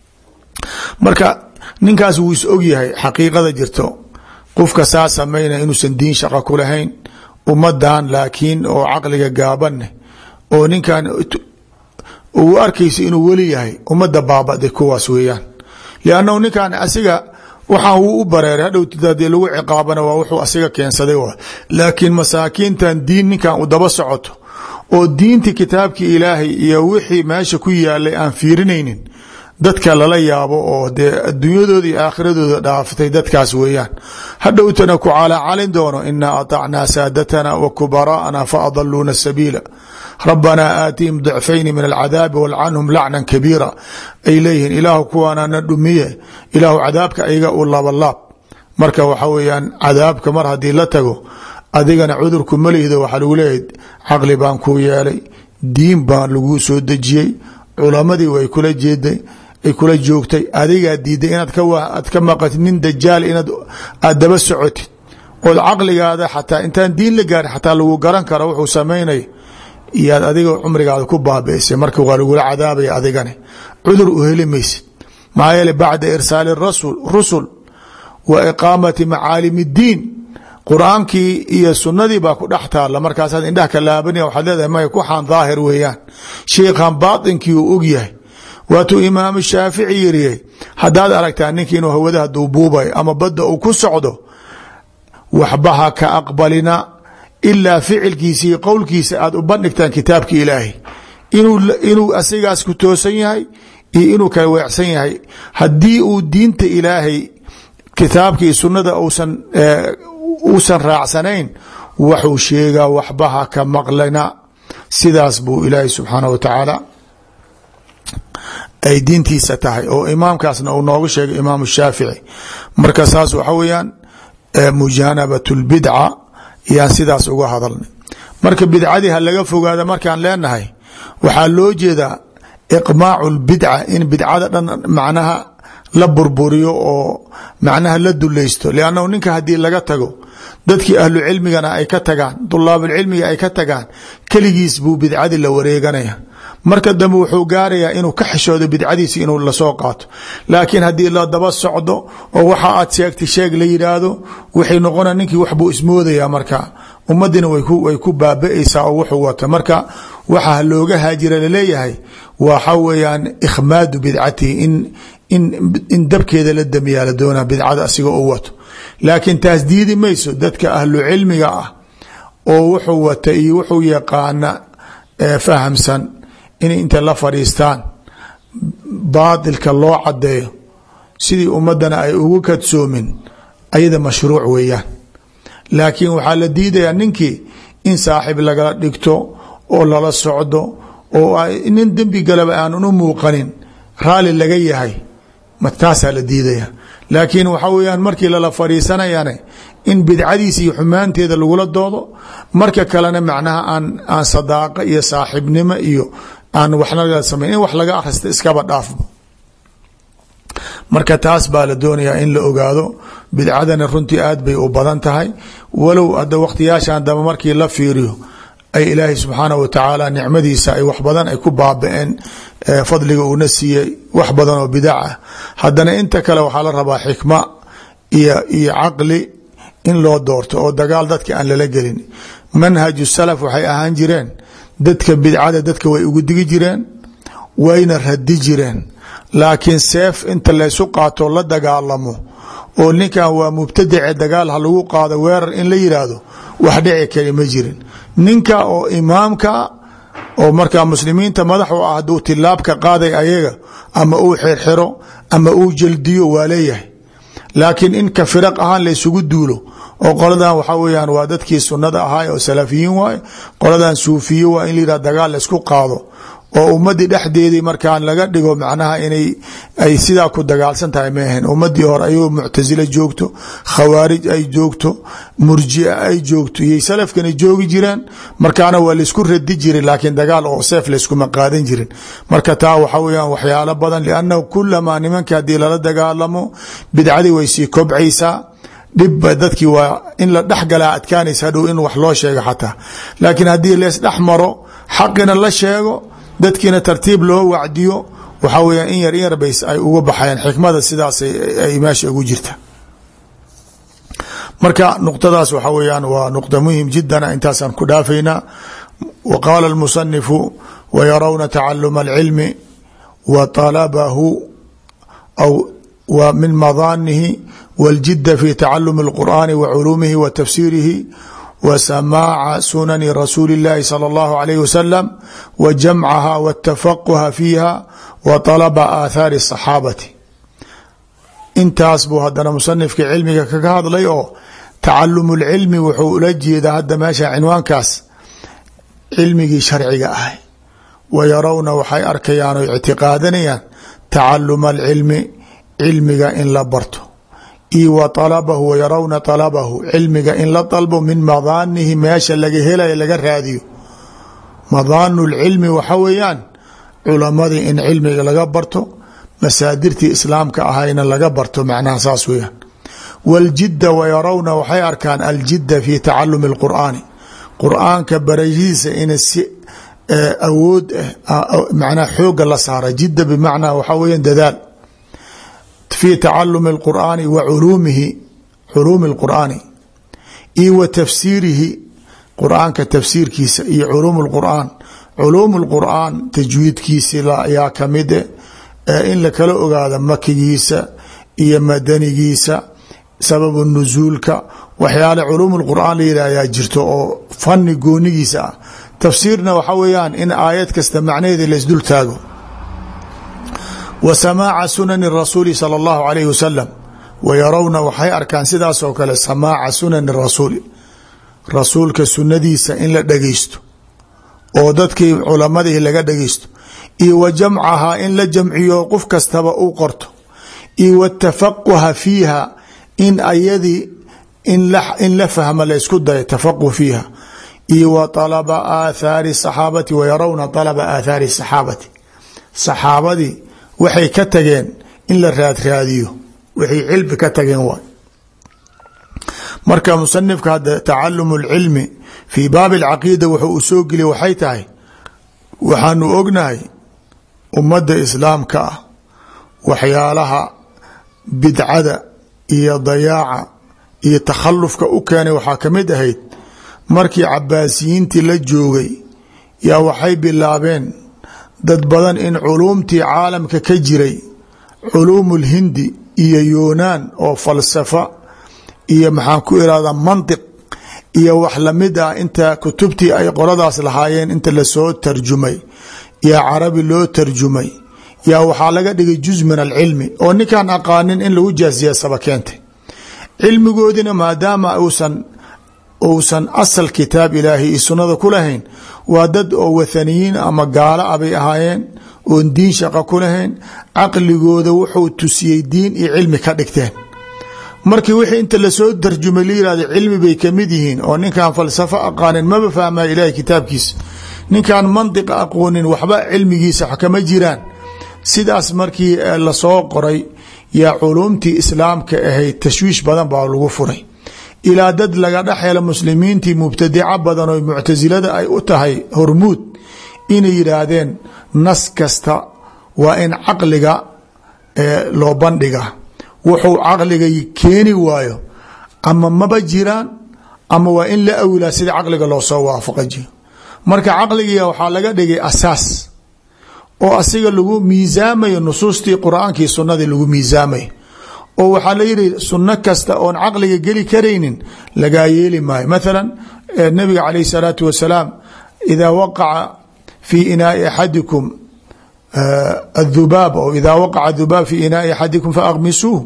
S1: marka ninkaas wuu is og yahay xaqiiqada jirto qofka saa samayna inuusan diin shaqa ku lahayn ummadan laakiin oo caqliga gaabaneh oo ninkan uu arkaysa inuu weli yahay ummadda baaba'day kuwaas weeyaan liannahu ninkan asiga waxaan wuu u bareeray hadhowtid haddii lagu ciqaabana waa wuxuu asiga keensaday wa laakiin masaakiintan diin ninkan u daba socoto oo diintii kitaabkii ilaahay iyo wixii meesha ku yaalay aan fiirinaynin dadka lala yaabo oo dee adduunyadooda iyo aakhiradooda dhaafatay dadkaas weeyaan hadhowtana ku calaacalin doono inaa aطacnaa saadatana wa kubaraa'ana faadaluuna sabiila rabbanaa aatihim dicfayni min alcadaabi walcanhum lacnan kabiira ay leeyihiin ilaahu kuwaanana dhumiye ilaahu cadaabka ayaga u labalaab marka waxa weeyaan cadaabka mar haddii la tago adigana cudurku malihdo waxaa lagu leeyahay caqli baan kuu yeelay diin baan lagu soo dejiyey culamadii way kula jeeday ay kula joogtay adigaa diiday inaad kaad ka maqatid nin dajaal inaad aad daba socotid ood caqligaada xataa intaan diin la gaarin xataa lagu garan karo wuxuu samaynay iyaad adiga cumrigaada ku baabi'isay marka waa lagula cadaabaya adigani cudur u heli maysid maxaa yeele bacda irsaali rasul rusul wa iqaamati macaalim اdiin qur-aankii iyo sunadii baa ku dhex taalla markaasaad indhaha ka laabanaya waxaad leedahay maya kuxaan daahir weeyaan sheikhan baatinkii uu og yahay waatuu imaamu shaafici yiriyey haddaad aragtaa ninki inuu hawadaha duubuubayo ama badda uu ku socdo waxba ha ka aqbalina ilaa ficilkiisa iyo qowlkiisa aad u bandhigtaan kitaabka ilaahay inuu asigaas ku toosan yahay iyo inuu kala weecsan yahay haddii uu diinta ilaahay kitaabka iyo sunnada usan uusan raacsanayn waxuu sheegaa waxbaha ka maqlana sidaas buu ilaahay subxaanah wa tacaala ay diintiisa tahay oo imaamkaasna uu noogu sheegay imaam shaafici marka saas waxa weeyaan mujaanabat lbidca yaan sidaas uga hadalnay marka bidcadii ha laga fogaada markaan leenahay waxaa loo jeedaa iqmaacu lbidca in bidcada dhan macnaha la burburiyo oo macnaha la dulaysto liannahu ninka haddii laga tago dadkii ahlu cilmigana ay ka tagaan dulaabulcilmiga ay ka tagaan keligiis buu bidcadii la wareeganaya marka dambe wuxuu gaarayaa inuu ka xishoodo bidcadiisi inuu lasoo qaato laakiin haddii la daba socdo oo waxa aad sheegtay sheeg la yidhaahdo waxay noqona ninkii waxbuu ismoodaya marka ummadina way ku baaba-aysaa oo wuxuu wata marka waxa looga haajira laleeyahay waxa weeyaan ikhmaadu bidcatihi in dabkeeda la damiyaa la doonaa bidcada asiga u wato laakiin taas diidi mayso dadka ahlu cilmiga ah oo wuxuu wata iyo wuxuu yaqaana fahamsan inay inta la fadhiistaan baatilka loo cadeeyo sidii ummadana ay ugu kadsoomin ayada mashruuc weeyaan laakiin waxaa la diidayaa ninkii in saaxiib lagala dhigto oo lala socdo oo nin dembi galaba aanan u muuqanin raalli laga yahay taasaa la diidaya laakiin waxa weyaan markii lala fadhiisanayane in bidcadiisa iyo xumaanteeda lagula doodo marka kalena macnaha aan aan sadaaqa iyo saaxiibnimo iyo aan waxna la samayn in wax laga akhrista iskaba dhaafbo marka taas baa la doonayaa in la ogaado bidcadana runtii aad bay u badan tahay walow hadda wakhtiyaashan damba markii la fiiriyo ay ilaahay subxaanah wa tacaala nicmadiisa ay wax badan ay ku baaba-een fadliga uuna siiyey wax badan oo bidac ah haddana inta kale waxaa la rabaa xikma iyo iyo caqli in loo doorto oo dagaal dadka aan lala gelin manhaju salaf waxay ahaan jireen dadka bidcada dadka way ugu digi jireen wayna radi jireen laakiin seef inta laysu qaato la dagaalamo oo ninkan waa mubtadice dagaal ha lagu qaado weerar in la yiraahdo wax dhici kari ma jirin ninka oo imaamka oo markaa muslimiinta madax u ah haduu tilaabka qaaday ayaga ama uu xirxiro ama uu jeldiyo waa leeyahay laakiin in ka firaq ahaan laysugu duulo oo qoladan waxaa weyaan waa dadkii sunada ahaay oo salafiyiin waay qoladan suufiye waa in layihah dagaal laysku qaado oo ummadii dhexdeedii markaan laga dhigo macnaha inay ay sidaa ku dagaalsan tahay ma ahayn ummadii hore ayagoo muctasile joogto khawaarij ay joogto murjia ay joogto iyay salafkana joogi jireen markaana waa laysku radi jirin laakiin dagaal oo seef layskuma qaadan jirin marka taa waxaa weyaan waxyaalo badan liannahu kulamaa nimanka haddii lala dagaalamo bidcadii way sii kobcaysaa dhibba dadkii waa in la dhexgalaa adkaanaysa hadhow in wax loo sheego xataa laakiin haddii lees dhex maro xaqina la sheego dadkiina tartiib loo wacdiyo waxaa weya in yar in yar bays ay uga baxayaan xikmada sidaas ay meesha ugu jirta marka nuqtadaas waxaa weyaan waa nuqda muhim jidana intaasaan ku dhaafaynaa wa qaala almusanifu wayarawna tacaluma alcilmi wa talabahu aw wa min madaanihi waاljida fi tacalumi اlqur'ani wa culuumihi wa tafsiirihi wa samaaca sunani rasuuli اllahi salى اllahu alayh wasalam wa jamcaha wاtafaquha fiiha wa طalaba aathaari الصaxaabati intaas buu hadana musanifka cilmiga kaga hadlay oo tacalum اlcilmi wuxuu ula jeedaa hadda meesha cinwaankaas cilmigii sharciga ahay wa yarawna waxay arkayaan o ictiqaadanayaan tacaluma alcilmi cilmiga in la barto io wa alabahu wa yarawna alabahu cilmiga in la dalbo min madaanihi meesha laga helaya laga raadiyo madaanu lcilmi waxa weeyaan culamadii in cilmiga laga barto masaadirtii islaamka ahayna laga barto macnaha saas weyaan waljidda wa yarawna waxay arkaan aljidda fi tacalumi اlqur'aani qur'aanka barashadiisa ina si awood ah macnaha xooga la saara jidda bimacnaa waxaa weeyaan dadaal fi tacalumi اlqur'aani wa culuumihi culuumi اlqur'aani iyo wa tafsiirihi qur'aanka tafsiirkiisa iyo culuum اlqur'aan culuum اlqur'aan tajwiidkiisi yaa kamide in lakala ogaado makigiisa iyo madanigiisa sababu nusuulka waxyaale culuum اlqur'aan la yidhah ayaa jirto oo fani goonigiisa ah tafsiirna waxa weeyaan in aayad kasta macnaheeda laysdul taago wa samaaca sunani rasuuli sala allahu alayhi wasalam wa yarawna waxay arkaan sidaasoo kale samaaca sunani rasuuli rasuulka sunadiisa in la dhageysto oo dadkii culamadii laga dhageysto iyo wa jamcahaa in la jamciyo qof kastaba u qorto iyo watafaquha fiiha in ayadii in la fahma la isku dayo tafaquh fiiha iyo wa alaba aathaari saxaabati wa yarawna alaba aathaari saxaabati saxaabadii waxay ka tageen in la raadraadiyo waxay cilmi ka tageen waay marka musanifka hadda tacalumu lcilmi fii baabi alcaqiida wuxuu u soo geliya waxay tahay waxaanu ognahay ummadda islaamka ah waxyaalaha bidcada iyo dayaaca iyo takhallufka u keenay waxaa ka mid ahayd markii cabaasiyiintii la joogay yaa waxay bilaabeen dad badan in culuumtii caalamka ka jiray culuumu lhindi iyo yuunaan oo falsafa iyo maxaan ku irahdaa mantiq iyo wax lamid ah inta kutubtii ay qoladaas lahaayeen inta lasoo tarjumay yaa carabi loo tarjumay yaa waxaa laga dhigay juz min alcilmi oo ninkaan aqaanin in lagu jaasiya saba keentay cilmigoodina maadaama usan uusan asal kitaab ilaahi iyo sunnada ku lahayn waa dad oo wathaniyiin ama gaalo a bay ahaayeen oon diin shaqa ku lahayn caqligooda wuxuu tusiyey diin iyo cilmi ka dhigteen markii wixii inta lasoo tarjumay la yihahdo cilmi bay kamid yihiin oo ninkaan falsafo aqaanin maba fahmaya ilaahay kitaabkiisa ninkaan mantiqa aqoonin waxba cilmigiisa wax kama jiraan sidaas markii lasoo qoray yaa culuumtii islaamka ahayd tashwiish badan baa lagu furay ilaa dad laga dhex helo muslimiintii mubtadico badan oo muctasilada ay u tahay hormuud inay yidhaahdeen nas kasta waa in caqliga loo bandhiga wuxuu caqliga keeni waayo ama maba jiraan ama waa in la awilaa sida caqliga loosoo waafaqajiyo marka caqligiia waxaa laga dhigay asaas oo asiga lagu miisaamayo nusuustii qur-aankii sunnadii lagu miisaamayo oo waxaa la yihi sunno kasta oon caqliga geli karaynin lagaa yeeli maayo mathala nabiga calayh salaatu wasalaam idaa waqaca fii inaai axadikum adubaab o idaa waqaca dubaab fii inaai axadikum faaqmisuuh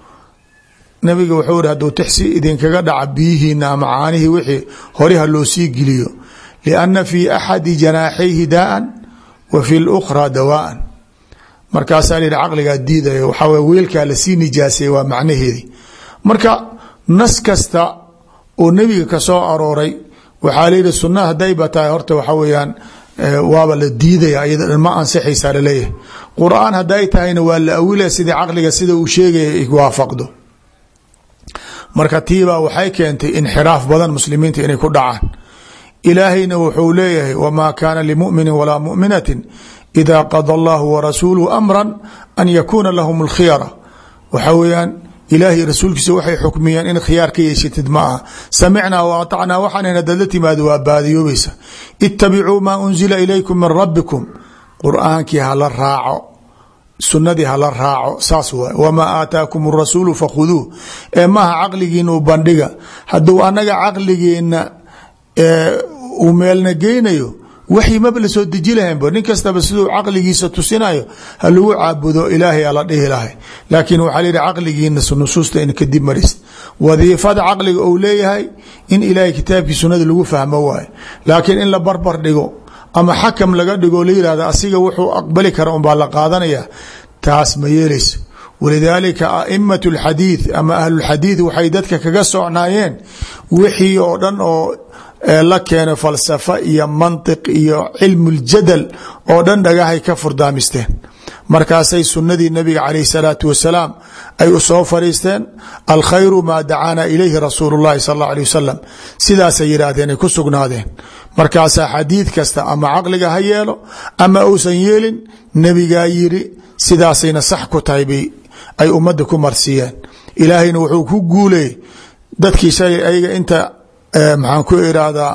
S1: nabiga wuxuu ihi haduu tixsi idinkaga dhaca biyihiina ama caanihii wixii hore ha loo sii geliyo lianna fii axadi janaaxayhi daaan wa fi lukhraa dawaan markaasaa la yihi caqligaa diidaya waxaa w weelkaa lasii nijaasay waa macnaheedii marka nas kasta oo nebiga ka soo arooray waxaa la yihi sunna hadayba tahay horta waxa weeyaan waaba la diidaya iyada ma ansixaysaa laleeyahay qur-aan haday tahayna waa la awilaya sidii caqliga sida uu sheegaya waafaqdo marka tiibaa waxay keentay inxiraaf badan muslimiinta inay ku dhacaan ilaahayna wuxuu leeyahay wma kana limumini walaa muminatin ida qada allahu warasuuluhu amra an yakuuna lahum اlkhiyara waxa weeyaan ilaahay rasuulkiisa waxay xukmiyeen in khiyaar ka yeeshatid ma aha samicnaa wa aطacnaa waxaan hadad la timaado waa baadiyoobaysa itabicuu maa unzila ilaykum min rabbikum qur'aankii hala raaco sunadii hala raaco saas waay wamaa aataakum الrasuulu fakhuduuh ee maha caqligiina u bandhiga hadduu anaga caqligeena uu meelna geynayo waxyi maba la soo deji lahaynba nin kastaba siduu caqligiisa tusinayo ha lagu caabudo ilaahay ala dhihi lahay laakiin waxaa layihi caqligiina nusuusta in kadib maris wadiifada caqliga ou leeyahay in ilaahay kitaabkii sunada lagu fahmo waayo laakiin in la barbar dhigo ama xakam laga dhigo la yihahdo asiga wuxuu aqbali kara unbaa la qaadanaya taas ma yeelayso walidaalika a'imat اlxadiid ama ahlulxadiid waxay dadka kaga socnaayeen wixii oo dhan oo la keeno falsafa iyo mantiq iyo cilmu اljadal oo dhan dhagahay ka furdaamisteen markaasay sunadii nabiga calayh الsalaatu wasalaam ay u soo fariisteen alkhayru maa dacaana ilayhi rasuulu اllahi sal اllah alيه wasalam sidaasay yidhaahdeen ay ku sugnaadeen markaasaa xadiid kasta ama caqliga ha yeelo ama uusan yeelin nebigaa yiri sidaasayna sax ku tahay bay ay ummadda ku marsiiyeen ilaahayna wuxuu ku guuleeyey dadkii shalay ayaga inta maxaan ku irahdaa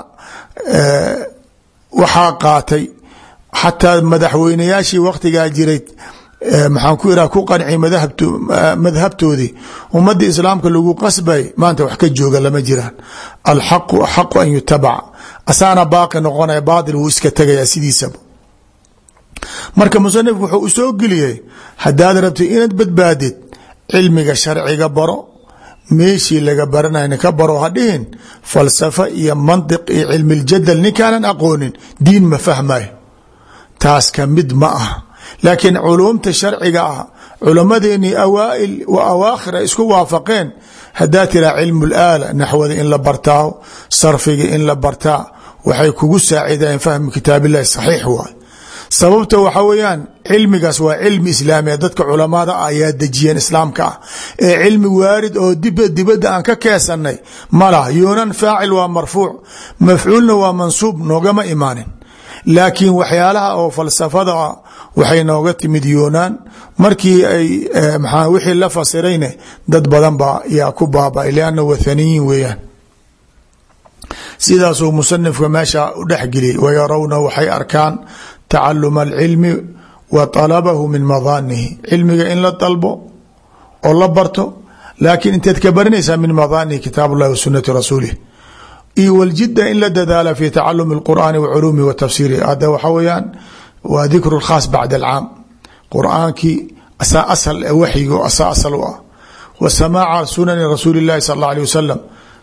S1: waxaa qaatay xataa madaxweynayaashii waktigaa jiray maxaan ku irahda ku qanci madhabtoodii ummadda islaamka lagu qasbay maanta wax ka jooga lama jiraan alxaqu axaqu an yutabac asaana baaqi noqonaya baatil wuu iska tegayaa sidiisaba marka musanifku wuxuu u soo geliyey haddaad rabtid inaad badbaadid cilmiga sharciga baro meeshii laga baranayna ka baro hadhihin falsafa iyo mantiq iyo cilmiljadal ninkaanan aqoonin diin ma fahmayo taas ka mid ma ah laakiin culuumta sharciga ah culammadeenii awaail wa awaakhir ay isku waafaqeen haddaa tiraa cilmu laala naxwada in la bartaa sarfiga in la bartaa waxay kugu saacideen fahmu kitaabillahi saxiix waay sababta waxa weeyaan cilmigaas waa cilmi islaamiya dadka culamada ayaa dejiyeen islaamka ah ee cilmi waarid oo dib dibadda aan ka keesanay malah yuunan faacil waa marfuuc mafcuulna waa mansuub noogama imaanin laakiin waxyaalaha oo falsafada waxay nooga timid yuunaan markii ay maa wixii la fasirayne dad badan ba yaa ku baaba lianna wathaniyiin weeyaan sidaasuu musanifka meesha u dhexgeliyay wayarawna waxay arkaan tacaluma alcilmi wa talabahu min madaanihi cilmiga in la dalbo oo la barto laakiin inteed ka baranaysaa min madaanihi kitaab ullahi wa sunati rasuulih iyo waljida in la dadaala fi tacalumi اlqur'aani wa culuumihi wa tafsiirihi hadda waxa weeyaan waa dikru khaas bacda alcaam qur'aankii asaa asal waxyiga oo asaa asal u ah wa samaaca sunani rasuuli اllahi sal اllah alيه wasalam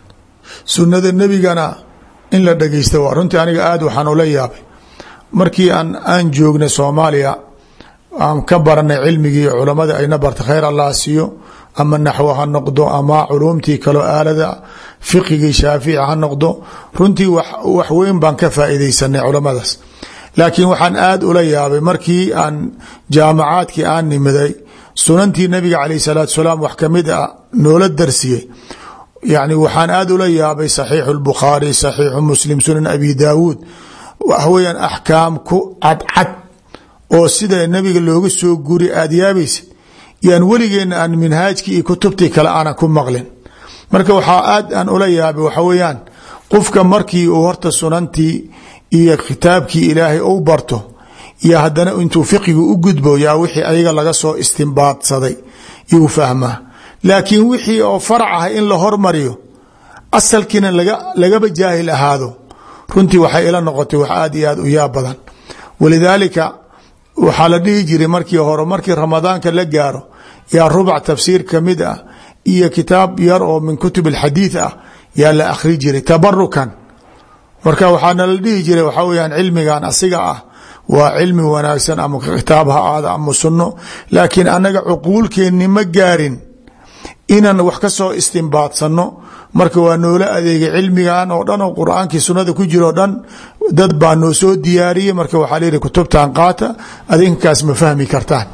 S1: sunada nebigana in la dhegeysta waa runtii aniga aad waxaan ula yaabay markii aan aan joognay soomaaliya aan ka baranay cilmigii culamada ayna barta khayr allah siiyo ama naxwo ha noqdo ama culuumtii kaloo aalada fiqigii shaafici ha noqdo runtii wax weyn baan ka faa'iidaysanay culamadaas laakiin waxaan aad ula yaabay markii aan jaamacaadkii aan nimiday sunantii nabiga calayh salaatu salaam wax kamid a noola darsiyey yani waxaan aad ula yaabay saxiixu lbukhaari saxiixu muslim sunan abi daawuud wax weyaan axkaam ku cadcad oo sida nabiga looga soo guri aada yaabaysid yaan weligeena aan minhaajkii iyo kutubtii kale aanan ku maqlin marka waxaa aad aan ula yaabay waxa weeyaan qofka markii uu horta sunantii iyo kitaabkii ilaahay ou barto iyo haddana intuu fiqigu u gudbo yaa wixii ayaga laga soo istimbaadsaday yuu fahmaa laakiin wixii oo farac ah in la hormariyo asalkiina lagaba jaahil ahaado runtii waxay ila noqotay wax aad iyo aad u yaab badan walidaalika waxaa la dhihi jiray markii hore markii ramadaanka la gaaro yaa rubac tafsiir kamid ah iyo kitaab yar oo min kutub alxadiid ah yaa la akhri jiray tabarukan marka waxaana la dhihi jiray waxaa weyaan cilmigan asiga ah waa cilmi wanaagsan ama kitaab ha aada ama sunno laakiin annaga cuquulkeenni ma gaarin inaan wax ka soo istimbaadsanno marka waa noola adeegay cilmigan oo dhan oo qur-aankii sunnada ku jiro o dhan dad baa noo soo diyaariyey marka waxaa layihi kutubtan qaata adinkaas ma fahmi kartaan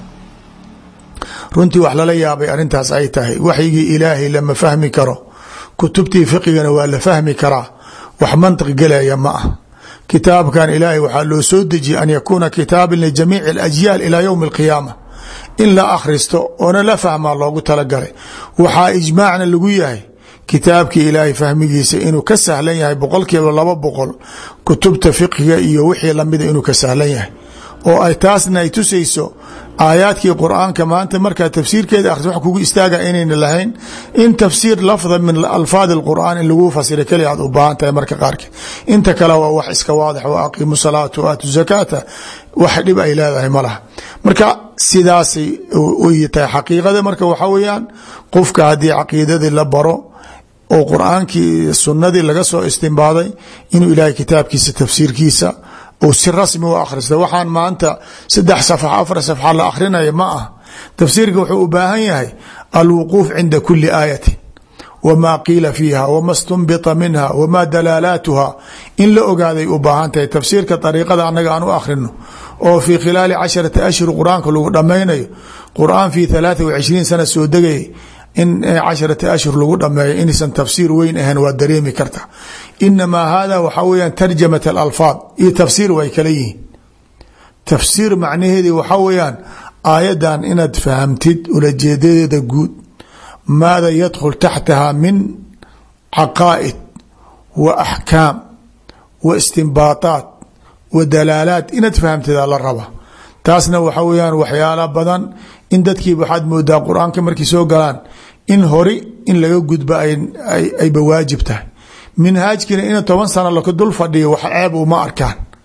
S1: runtii wax lala yaabay arrintaas ay tahay waxyigii ilaahay lama fahmi karo kutubtii fiqigana waa la fahmi karaa wax mantiq gelaya ma ah kitaabkan ilaahay waxaa loo soo dejiyey an yakuuna kitaaban lijamiici alajyaal ilaa yowmi alqiyaama in la akhristo oona la fahmaa loogu talagalay waxaa ijmaacna lagu yahay kitaabkii ilaahay fahmigiisa inuu ka sahlan yahay boqol kiiba laba boqol kutubta fiqhiga iyo wixii lamida inuu ka sahlan yahay oo ay taasna ay tusayso aayaadkii qur-aanka maanta markaa tafsiirkeeda akhris wax kugu istaaga inayna lahayn in tafsiir lafda min alfaad اlqur'aan in lagu fasira keli aad u baahan tahay marka qaarkeed inta kale waa wax iska waadix wa aqiimu salaata wa aatu zakaata wax dhib ay leedahay ma laha marka sidaasay y tahay xaqiiqada marka waxaa weeyaan qofka haddii caqiidadii la baro oo qur-aankii sunnadii laga soo istimbaaday inuu ilaahay kitaabkiisa tafsiirkiisa uu si rasmi u akhrista waxaan maanta saddex safx afar safxa la akrinaya ma ah tafsiirka wuxuu u baahan yahay alwuquuf cinda kuli aayatin wma qiila fiiha wma stunbita minha wma dalaalaatuha in la ogaaday u baahan tahay tafsiirka ariiqada anaga aan u akhrino oo fii khilaali casharati ashhur qur-aanka lagu dhammaynayo qur-aan fii alaaa wa cishriin sana soo degayay in casharati ashhur lagu dhameeyo inaysan tafsiir weyn ahayn waa dareemi karta inamaa hada waxaa weyaan tarjamat alalfaad iyo tafsiir way kala yihiin tafsiir macnaheedi waxaa weyaan aayadan inaad fahamtid ulajeedadeeda guud maada yadkhul taxtaha min caqaa'id wa axkaam wa istimbaataat wa dalaalaat inaad fahamtida la raba taasna waxa weyaan waxyaala badan in dadkii waxaad moodaa qur-aanka markay soo galaan in hori in laga gudbo ayba waajib tahay minhaajkiina ina toban sano laka dul fadhiyo wax ceeb uma arkaan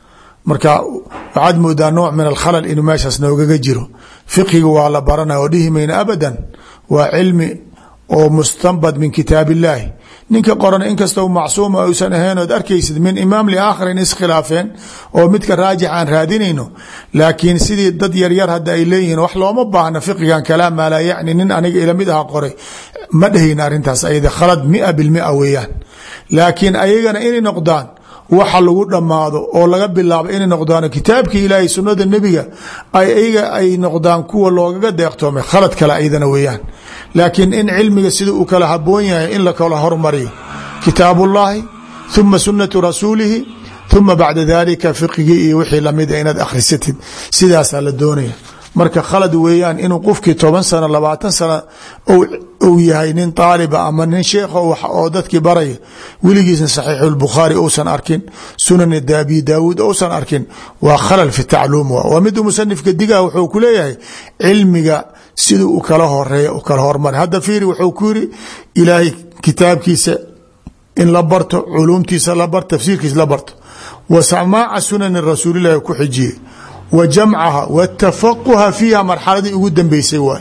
S1: marka waxaad moodaa nooc min alkhalal inuu meeshaas noogaga jiro fiqiga waa la baranaya oo dhihi mayna abadan waa cilmi oo mustanbad min kitaab illaahi ninka qoran inkastoo macsuuma uusan ahayn ood arkaysid min imaam liaakharin iskhilaafeen oo midka raajix aan raadinayno laakiin sidii dad yaryar hadda ay leeyihiin wax looma baahna fiqigan kalaam maa laa yacni nin aniga ilamid aha qoray ma dhehayna arrintaas ayada khalad mia bilmia weeyaan laakiin ayagana inay noqdaan waxa lagu dhammaado oo laga bilaabo inay noqdaan kitaabkii ilaahay sunnada nebiga ayaga ay noqdaan kuwa loogaga deeqtoomay khalad kale aydana weeyaan laakiin in cilmiga sida uu kala haboon yahay in la kala hormariyo kitaab ullaahi uma sunatu rasuulihi uma bacda dalika fiqigii iyo wixii lamida inaad akhrisatid sidaasaa la doonaya marka khalad weeyaan inuu qofkii toban sano labaatan sano uu yahay nin aaliba ama nin sheekha oo dadkii baraya weligiisna saxiixu lbukhaari uusan arkin sunan abi daawuud uusan arkin waa khalal fi tacluum waa miduu musanifka digaa wuxuu ku leeyahay cilmiga siduu u kala horeeya u kala hormara hadda fiiri wuxuu ku yiri ilaahay kitaabkiisa in la barto culuumtiisa la barto tafsiirkiisa la barto wa samaaca sunani rasuulilahi ku xijiyey wa jamcaha watafaquha fiiha marxaladii ugu dambeysay waay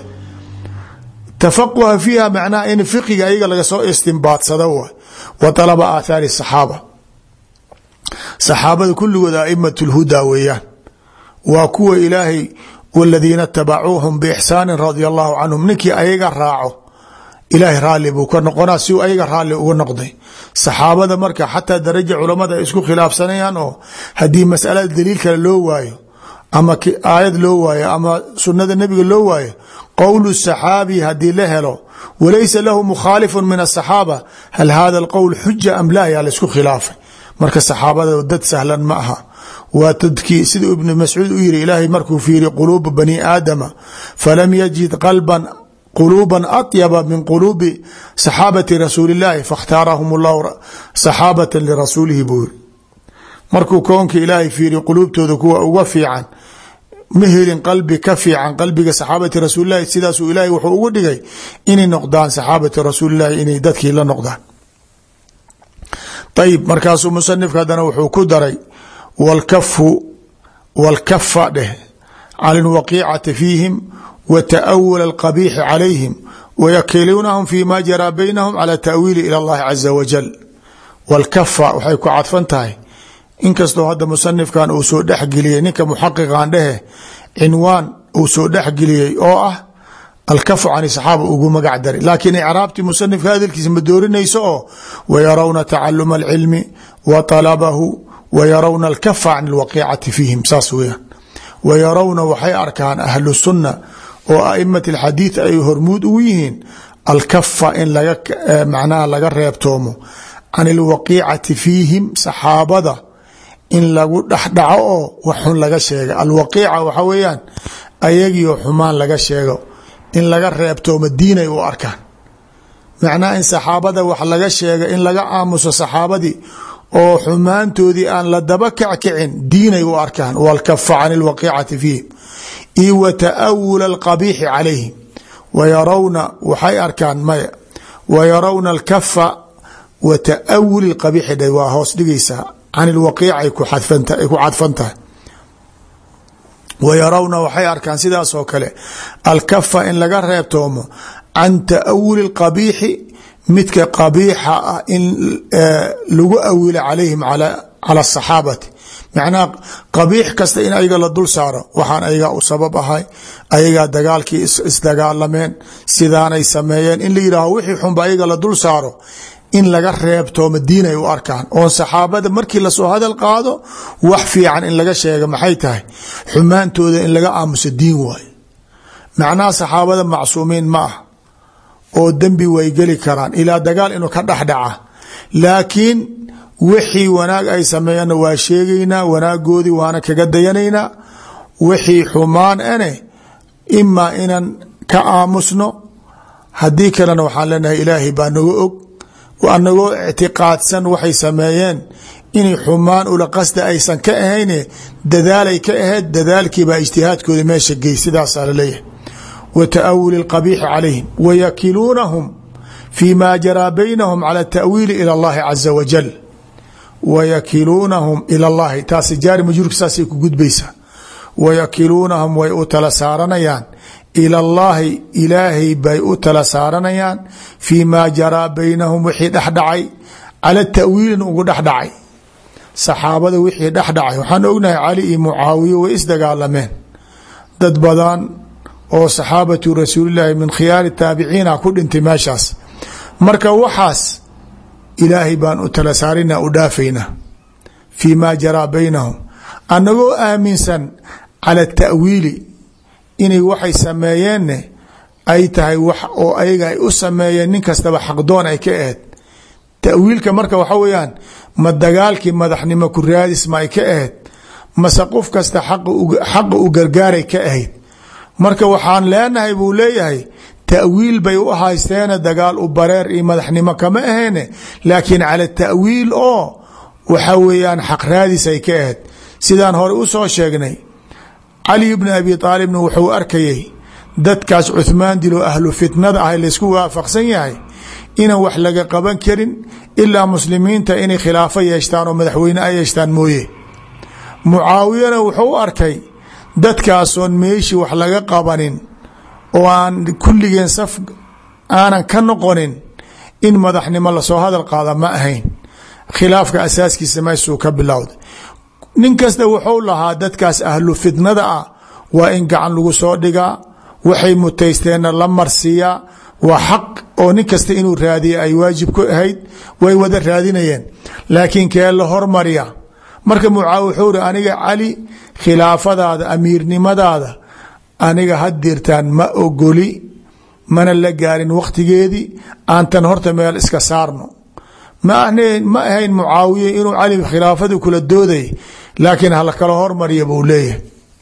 S1: tafaquha fiiha macnaha in fiqiga ayaga laga soo istimbaadsado waay wa alaba aathaari saxaaba saxaabada kulligood aimat lhudaa weeyaan waa kuwa ilaahay waladiina tabacuuhum biixsaanin radia allahu canhum ninkii ayaga raaco ilaahay raalli buu ka noqonaa si uu ayaga raalli uga noqday saxaabada marka xataa daraja culamada ay isku khilaafsanayaan oo haddii masalada daliil kale loo waayo ama aayad loo waayo ama sunada nebiga loo waayo qowlu saxaabi haddii la helo walaysa lahu mukhaalifu min asaxaaba hal hada alqowl xuja am la yaa laisku khilaafay marka saxaabada dad sahlan ma aha waa dadkii sida ibnu mascuud u yiri ilaahay markuu fiiri quluuba bani aadama falam yajid qalban quluuba atyaba min quluubi saxaabati rasuuli اllahi faاkhtaarahum اllahu saxaabata lirasuulihi buu yiri markuu koonka ilaahay fiiri quluubtooda kuwa uga fiican ma helin qalbi ka fiican qalbiga saxaabati rasuulilahi sidaasuu ilaahay wuxuu ugu dhigay inay noqdaan saxaabati rasuulilahi inay dadkii la noqdaan ayib markaasuu musanifka haddana wuxuu ku daray wlkafu wاlkafa dheh can اlwaqiicati fiihim wa taأwul اlqabiixi calayhim wayakiluunahum fi ma jaraa baynahum calى taأwiili ilى اllahi caza wajal wاlkafa waxay ku cadfan tahay inkastoo hadda musanifkan uu soo dhexgeliyey ninka muxaqiqan dhehe cinwaan uu soo dhexgeliyey oo ah alkafu can saxaaba ugu magac daray laakiin icraabtii musanifka hadalkiisa ma doorinayso oo wayarawna tacaluma alcilmi wa talabahu wayarawna alkafa can alwaqiicati fiihim saas weyaan wayarawna waxay arkaan ahlu sunna oo a'imat alxadiid ay hormuud ugu yihiin alkafa in laga macnaha laga reebtoomo can alwaqiicati fiihim saxaabada in lagu dhexdhaco oo wax xun laga sheega alwaqiica waxa weeyaan ayagiio xumaan laga sheego in laga reebtoomo diinay u arkaan macnaha in saxaabada wax laga sheega in laga aamuso saxaabadii oo xumaantoodii aan la daba kackicin diinay u arkaan walkafa can alwaqiicati fiihim io wa taawula alqabiixi calayhim wayarawna waxay arkaan maya wayarawna alkafa wa taawuli lqabiixi dha waa hoos dhigaysaa can ilwaqiica ay ku cadfan tahay wayarawna waxay arkaan sidaas oo kale alkafa in laga reebtoomo can taawuli اlqabiixi midka qabiixa ah in lagu awilo calayhim cala asaxaabati macnaha qabiix kasta in ayaga la dul saaro waxaan ayagaa u sabab ahay ayagaa dagaalkii isdagaalameen sidaanay sameeyeen in la yidhaaho wixii xunba ayaga la dul saaro in laga reebtooma diin ay u arkaan oon saxaabada markii lasoo hadal qaado wax fiican in laga sheega maxay tahay xumaantooda in laga aamuso diin waayo macnaha saxaabada macsuumiin ma ah oo dembi way geli karaan ilaa dagaal inuu ka dhexdhaca laakiin wixii wanaag ay sameeyanna waa sheegaynaa wanaagoodii waana kaga dayanaynaa wixii xumaan ane imaa inaan ka aamusno haddii kalena waxaan leenahay ilaahay baa naga og anagoo ictiqaadsan waxay sameeyeen inay xumaan ula qasda aysan ka ahayne dadaalay ka ahayd dadaalkiibaa ijtihaadkooda meesha gey sidaasaa laleeyahay wa taawuli اlqabiixi calayhim wayakiluunahum fi ma jaraa baynahum cala taأwiili ilى اllahi caza wajal wayakiluunahum ila llahi taasi jaari majruurka saasay ku gudbaysaa wayakiluunahum way u tala saaranayaan ila llaahi ilaahay bay u tala saaranayaan fii maa jaraa baynahum wixii dhexdhacay cala tawiilin ugu dhexdhacay saxaabada wixii dhexdhacay waxaan ognahay cali iyo mucaawiye way isdagaalameen dad badan oo saxaabatu rasuulilaahi min khiyaari taabiciina ku dhintay meeshaas marka waxaas ilaahay baan u tala saarina u dhaafayna fii maa jaraa baynahum annagoo aaminsan cala ta'wiili inay waxay sameeyeenne ay tahay wax oo ayaga ay u sameeyeen nin kastaba xaqdoon ay ka aheyd tawiilka marka waxa weeyaan ma dagaalkii madaxnimo ku raadis ma ay ka ahayd mase qof kasta xaqa u gargaaray ka ahayd marka waxaan leenahay buu leeyahay tawiil bay u haysteene dagaal u bareer iyo madaxnimo kama ahayne laakiin cala tawiil oo waxa weeyaan xaq raadis ay ka ahayd sidaan hore u soo sheegnay cali bni abi aalibna wuxuu arkayay dadkaas cuhmaan dilo ahlu fitnada ah laysku waafaqsan yahay inaan wax laga qaban karin ilaa muslimiinta inay khilaafo yeeshtaan oo madaxweyne ay yeeshtaan mooye mucaawiyana wuxuu u arkay dadkaasoon meeshii wax laga qabanin oo aan kulligeen saf aanan ka noqonin in madaxnimo lasoo hadal qaada ma ahayn khilaafka asaaskiisa meeshuu ka bilowday nin kasta wuxuu lahaa dadkaas ahlu fitnada ah waa in gacan lagu soo dhigaa waxay mutaysteenna la marsiiyaa waa xaq oo nin kasta inuu raadiya ay waajib ku ahayd way wada raadinayeen laakiin kee la hormarya marka mucaawi wuxuu ri aniga cali khilaafadaada amiirnimadaada aniga haddirtaan ma ogoli mana la gaarin wakhtigeedii aantan horta meel iska saarno ma ma ahayn mucaawiye inuu cali khilaafadii kula dooday laakiin hala kala hormarya buu leeyahay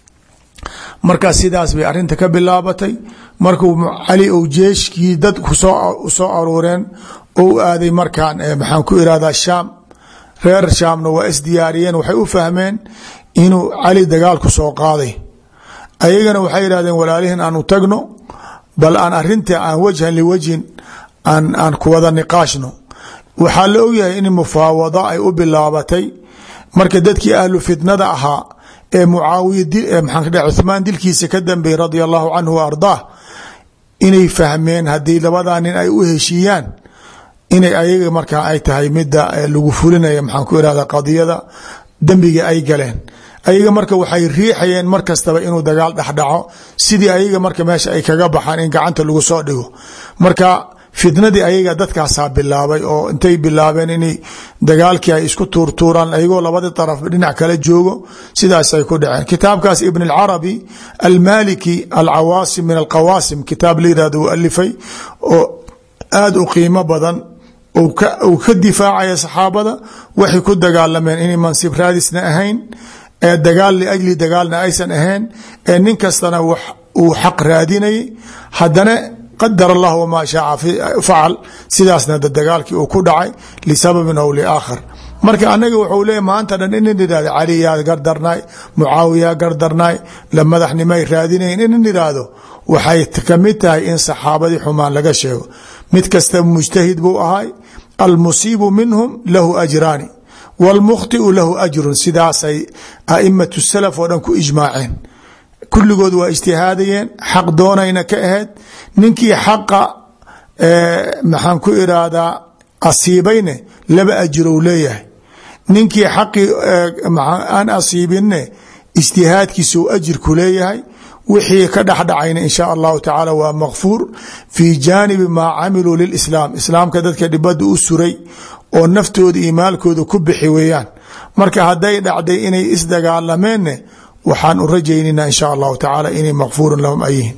S1: markaa sidaas bay arinta ka bilaabatay markuu cali ou jeeshkii dad soo aruureen ou aaday markaan maxaan ku irahdaa shaam reer shaamna waa isdiyaariyeen waxay u fahmeen inuu cali dagaalku soo qaaday ayagana waxay yihahdeen walaalihin aanu tagno bal aan arinta aan wajhan liwajhin aan kuwada niqaashno waxaa la ogyahay in mufaawada ay u bilaabatay marka dadkii ahlu fitnada ahaa ee mucaawiya maxaa cuhmaan dilkiisa ka dambeeyey radia allahu canhu wa ardaah inay fahmeen haddii labadaa nin ay u heshiiyaan inay ayaga markaa ay tahay mida lagu fulinaya maxaan ku irahda qadiyada dembiga ay galeen ayaga marka waxay riixayeen mar kastaba inuu dagaal dhexdhaco sidii ayaga marka meesha ay kaga baxaan in gacanta lagu soo dhigo marka fitnadii ayaga dadkaasaa bilaabay oo intay bilaabeen in dagaalkii ay isku tuurtuuraan ayagoo labadi araf dhinac kala joogo sidaasay ku dhaceen kitaabkaas ibn اlcarabi almaliki alcawaasim min alqawaasim kitaab la yirahdo uu alifay oo aada u qiimo badan uu ka difaacaya saxaabada waxay ku dagaalameen inay mansib raadisna ahayn ee dagaal liajli dagaalna aysan ahayn ee nin kastana uu xaq raadinayay haddana qadar allah wmaa shaaca facal sidaasna dagaalkii uu ku dhacay lisababin aw liaakhar marka anaga wuxuu leeya maanta dhan inan idhahdo cali yaa gardarnaay mucaawiyaa gardarnaay la madaxnimay raadinayn inan idhaahdo waxay kamid tahay in saxaabadii xumaan laga sheego mid kasta mujtahid buu ahay almusiibu minhum lahu ajraani wاlmukhطiu lahu ajrun sidaasay aimatu salaf oo dhan ku ijmaaceen kulligood waa ijtihaadayeen xaq doonayna ka ahayd ninkii xaqa maxaan ku iraahdaa asiibayne laba ajrow leeyahay ninkii xaqii aan asiibinne ijtihaadkiisuu ajirku leeyahay wixii ka dhexdhacayna in sha allahu tacaala waa makfuur fii jaanibi maa camiluu lilislaam islaamka dadka dhibada u suray oo naftooda iyo maalkooda ku bixi weeyaan marka hadday dhacday inay isdagaalameenne waxaan u rajaynayna in sha allahu tacaala inay makfuurun lahum ayihin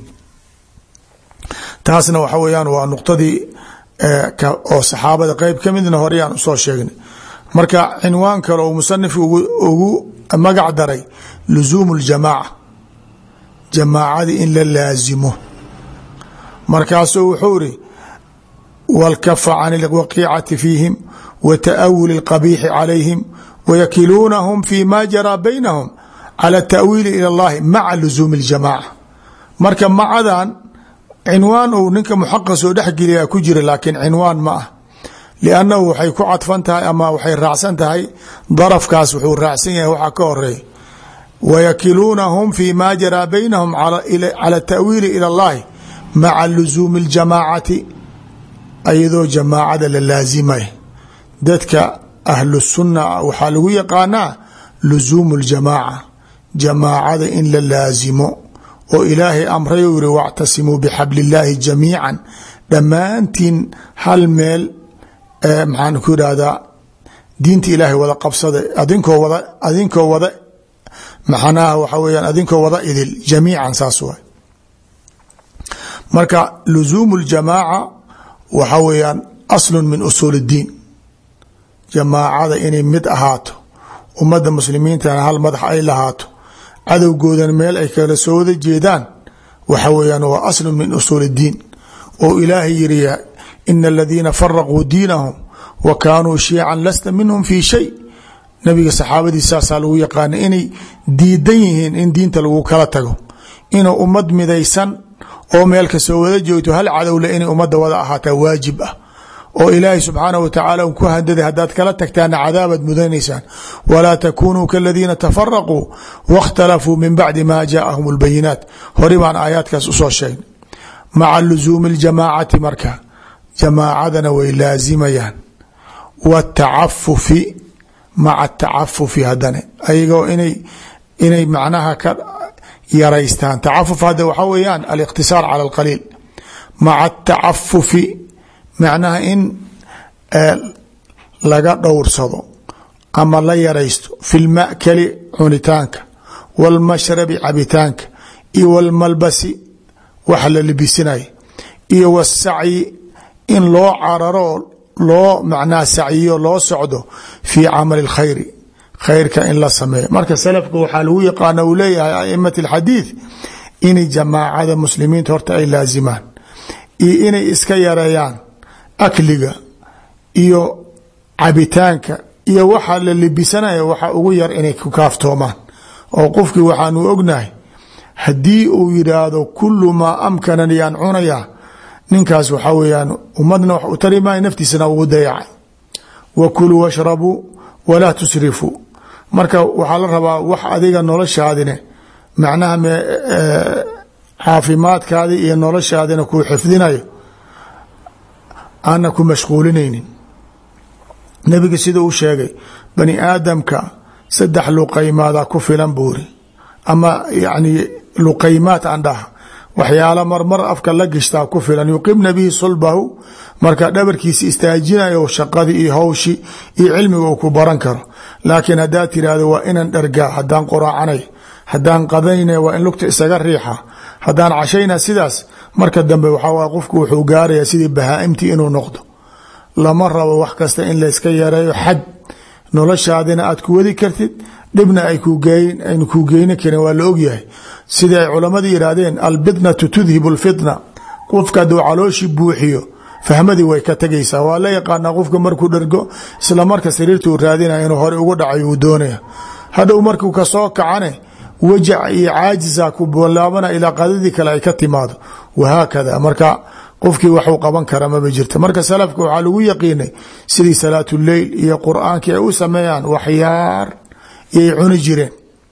S1: taasna waxa weyaan waa nuqtadii oo saxaabada qeyb ka midna horeyaan usoo sheegnay marka cinwaan kale oo musanif ugu magac daray lusuumu ljamaaca jamaacadii in la laasimo markaasuu wuxuu iri wاlkafa can اlwaqiicati fiihim wa taawuli اlqabiixi calayhim wayakiluunahum fi ma jaraa baynahum calى taأwiili ilى اllahi maca lusuumi اljamaaca marka macadan cinwaan uu ninka muxaqa soo dhexgeliyaa ku jira laakiin cinwaan ma ah liannahu waxay ku cadfan tahay ama waxay raacsan tahay darafkaas wuxuu raacsan yahay waxaa ka horeeya wayakiluunahum fi ma jaraa baynahum cala tawiili ila اllahi maca lusuumi اljamaacati ayadoo jamaacada la laasimay dadka ahlu sunna waxaa lagu yaqaanaa lusuumu اljamaaca jamaacada in la laasimo oo ilaahay amray u yihi wاctasimuu bxabl اllaahi jamiica dhammaantiin hal meel maxaan ku idhahdaa diinta ilaahay wada qabsada adinkoo wada adinkoo wada maxanaha waxa weyaan adinkoo wada idil jamiican saas waay marka lusuumu اljamaaca waxa weeyaan aslu min usuul اddiin jamaacada inay mid ahaato ummadda muslimiintana hal madax ay lahaato cadowgoodan meel ay kala soo wada jeedaan waxa weeyaan waa aslu min usuul اddiin oo ilaahay yiri ina aladiina faraquu diinahum wa kaanuu shiican lasta minhum fi shay nabiga saxaabadiis saasaa lagu yaqaana inay diidan yihiin in diinta lagu kala tago inuu ummad midaysan oo meel kasoo wada joogto hal cadowle inay ummadda wada ahaataa waajib ah oo ilaahay subxaanah wa tacaala ku handaday haddaad kala tagtaana cadaabaad mudanaysaan walaa takunuu kaladiina tafaraquu waاkhtalafuu min bacdi ma jaaahum اlbayinaat hori baan aayaadkaas usoo sheegnay maca lusuumi اljamaacati marka jamaacadana way laazimayaan wاtacafufi maca atacafufi hadane ayagoo inay inay macnaha ka yaraystaan tacafuf hadda waxaa weeyaan aliqtisaar cala alqaliil maca atacafufi macnaha in laga dhowrsado ama la yaraysto fi lmakali cunitaanka wاlmashrabi cabitaanka iyo wاlmalbasi wax la libisinaya iyo wاsacyi in loo cararo loo macnaha sacyiyo loo socdo fii camali اlkhayri khayrka in la sameeyo marka salafka waxaa lagu yaqaana uu leeyahay aimati اlxadiid inay jamaacada muslimiinta horta ay laazimaan iyo inay iska yareeyaan akliga iyo cabitaanka iyo waxa la libisanaya waxa ugu yar inay ku kaaftoomaan oo qofkii waxaanu ognahay haddii uu yidhaahdo kulu maa amkanani aan cunayaa ninkaas waxaa weyaan ummadna wax u tari maayo naftiisana ugu dayacay wa kuluu washrabuu walaa tusrifuu marka waxaa la rabaa wax adiga noloshaadine macnaha caafimaadkaadi iyo noloshaadina kuu xifdinayo aana ku mashquulinaynin nebiga sida uu sheegay bani aadamka saddex luqaymaadaa ku filan buuri ama yani luqaymaad aan dhaha waxyaala marmar afka la gishtaa ku filan yuqimna bihi sulbahu marka dhabarkiisa istaajinayo shaqadii iyo hawshi iyo cilmiga uu ku baran karo laakiin haddaad tiraahdo waa inan dhargaa haddaan qoraacanay haddaan qadayna waa in lugta isaga riixa haddaan cashayna sidaas marka dambe waxaa qofku wuxuu gaarayaa sidii bahaa-imtii inuu noqdo lama rabo wax kasta in layska yareeyo xad noloshaadina aad ku wadi kartid dhibna aynu kuu geyni karin waa la ogyahay sidai ay culammadu yidhaahdeen albidnatu tudhibu lfitna qofka hadduu calooshi buuxiyo fahmadii way ka tegaysaa waa la yaqaanaa qofka markuu dhergo isla marka sariirta uu raadinaya inuu hore uga dhacayo uu doonaya hadhow markuu kasoo kacane wajac iyo caajisa ku bolaabana ilaa qadadii kale ay ka timaado wahaakada marka qofkii waxuu qaban kara maba jirta marka salafka waxaa lagu yaqiinay sidii salaatuleyl iyo qur-aankii ay u sameeyaan waxyaar iyay cuni jireen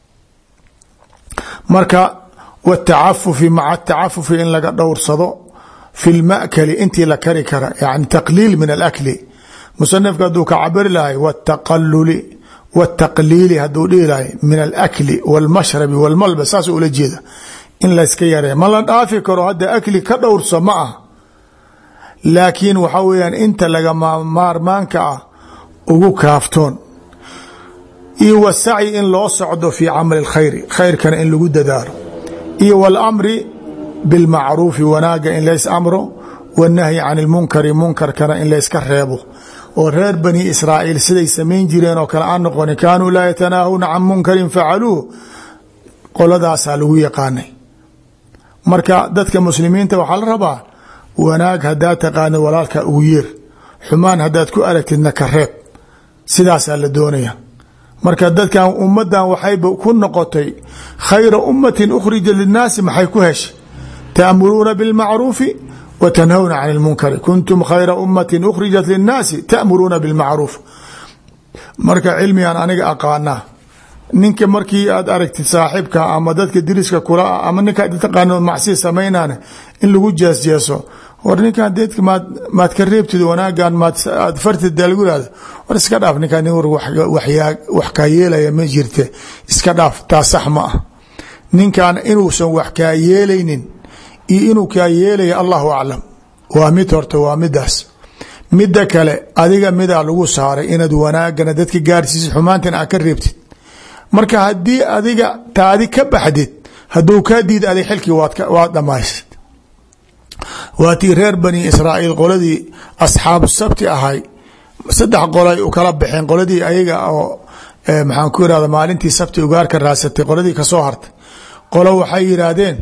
S1: marka watacafufi maca atacafufi in laga dhowrsado fi lmakali intii la kari kara yani taqliil min alakli musanifka hadduu ka cabiri lahay wtaqaluli wtaqliili haduu dhihi lahay min alakli wاlmashrabi wاlmalbas saas ula jeeda in layska yareeya ma la dhaafi karo hadda akli ka dhowrso ma ah laakiin waxaa weyaan inta lagama maarmaanka ah ugu kaaftoon iyo wasacyi in loo socdo fii camali اlkhayri khayrkana in lagu dadaalo iyo wاlamri bilmacruufi wanaaga in lays amro wاnahyi can اlmunkari munkarkana in layska reebo oo reer bani israa'iil siday samayn jireen oo kale aan noqonin kaanuu laa yatanaahuna can munkarin facaluuh qoladaasaa lagu yaqaanay marka dadka muslimiinta waxaa la rabaa wanaag haddaad taqaanid walaalka ugu yeer xumaan haddaad ku aragtidna ka reeb sidaasaa la doonaya marka dadkan ummadan waxayba ku noqotay khayra ummatin ukhrija linnaasi maxay ku heshay ta'muruuna bilmacruufi wa tanhawna can اlmunkari kuntum khayra umati ukhrijat linnaasi ta'muruuna bilmacruuf marka cilmigan aniga aqaanaa ninka markii aad aragtid saaxibka ama dadka diriska kula ah ama ninka taqaano macsi samaynaana in lagu jeesjeeso war ninkan deedka maad maad ka reebtid wanaagan maad aad fartid daa lagu ihahdo war iska dhaaf ninkaan nin war wax kaa yeelaya ma jirte iska dhaaf taa sax ma ah ninkan inuusan wax kaa yeelaynin iyo inuu kaa yeelaya allahu aclam waa mid horta waa midaas midda kale adiga midaa lagu saaray inaad wanaagana dadka gaarsiisid xumaantan aad ka reebtid marka haddii adiga taadi ka baxdid hadduu kaa diida adig xilkii waad dhammaysid waa tii reer bani israa'iil qoladii asxaabu sabti ahay saddex qolay u kala baxeen qoladii ayaga oo maxaan ku irahda maalintii sabti ugaarka raasatay qoladii kasoo hartay qolo waxay yidhaahdeen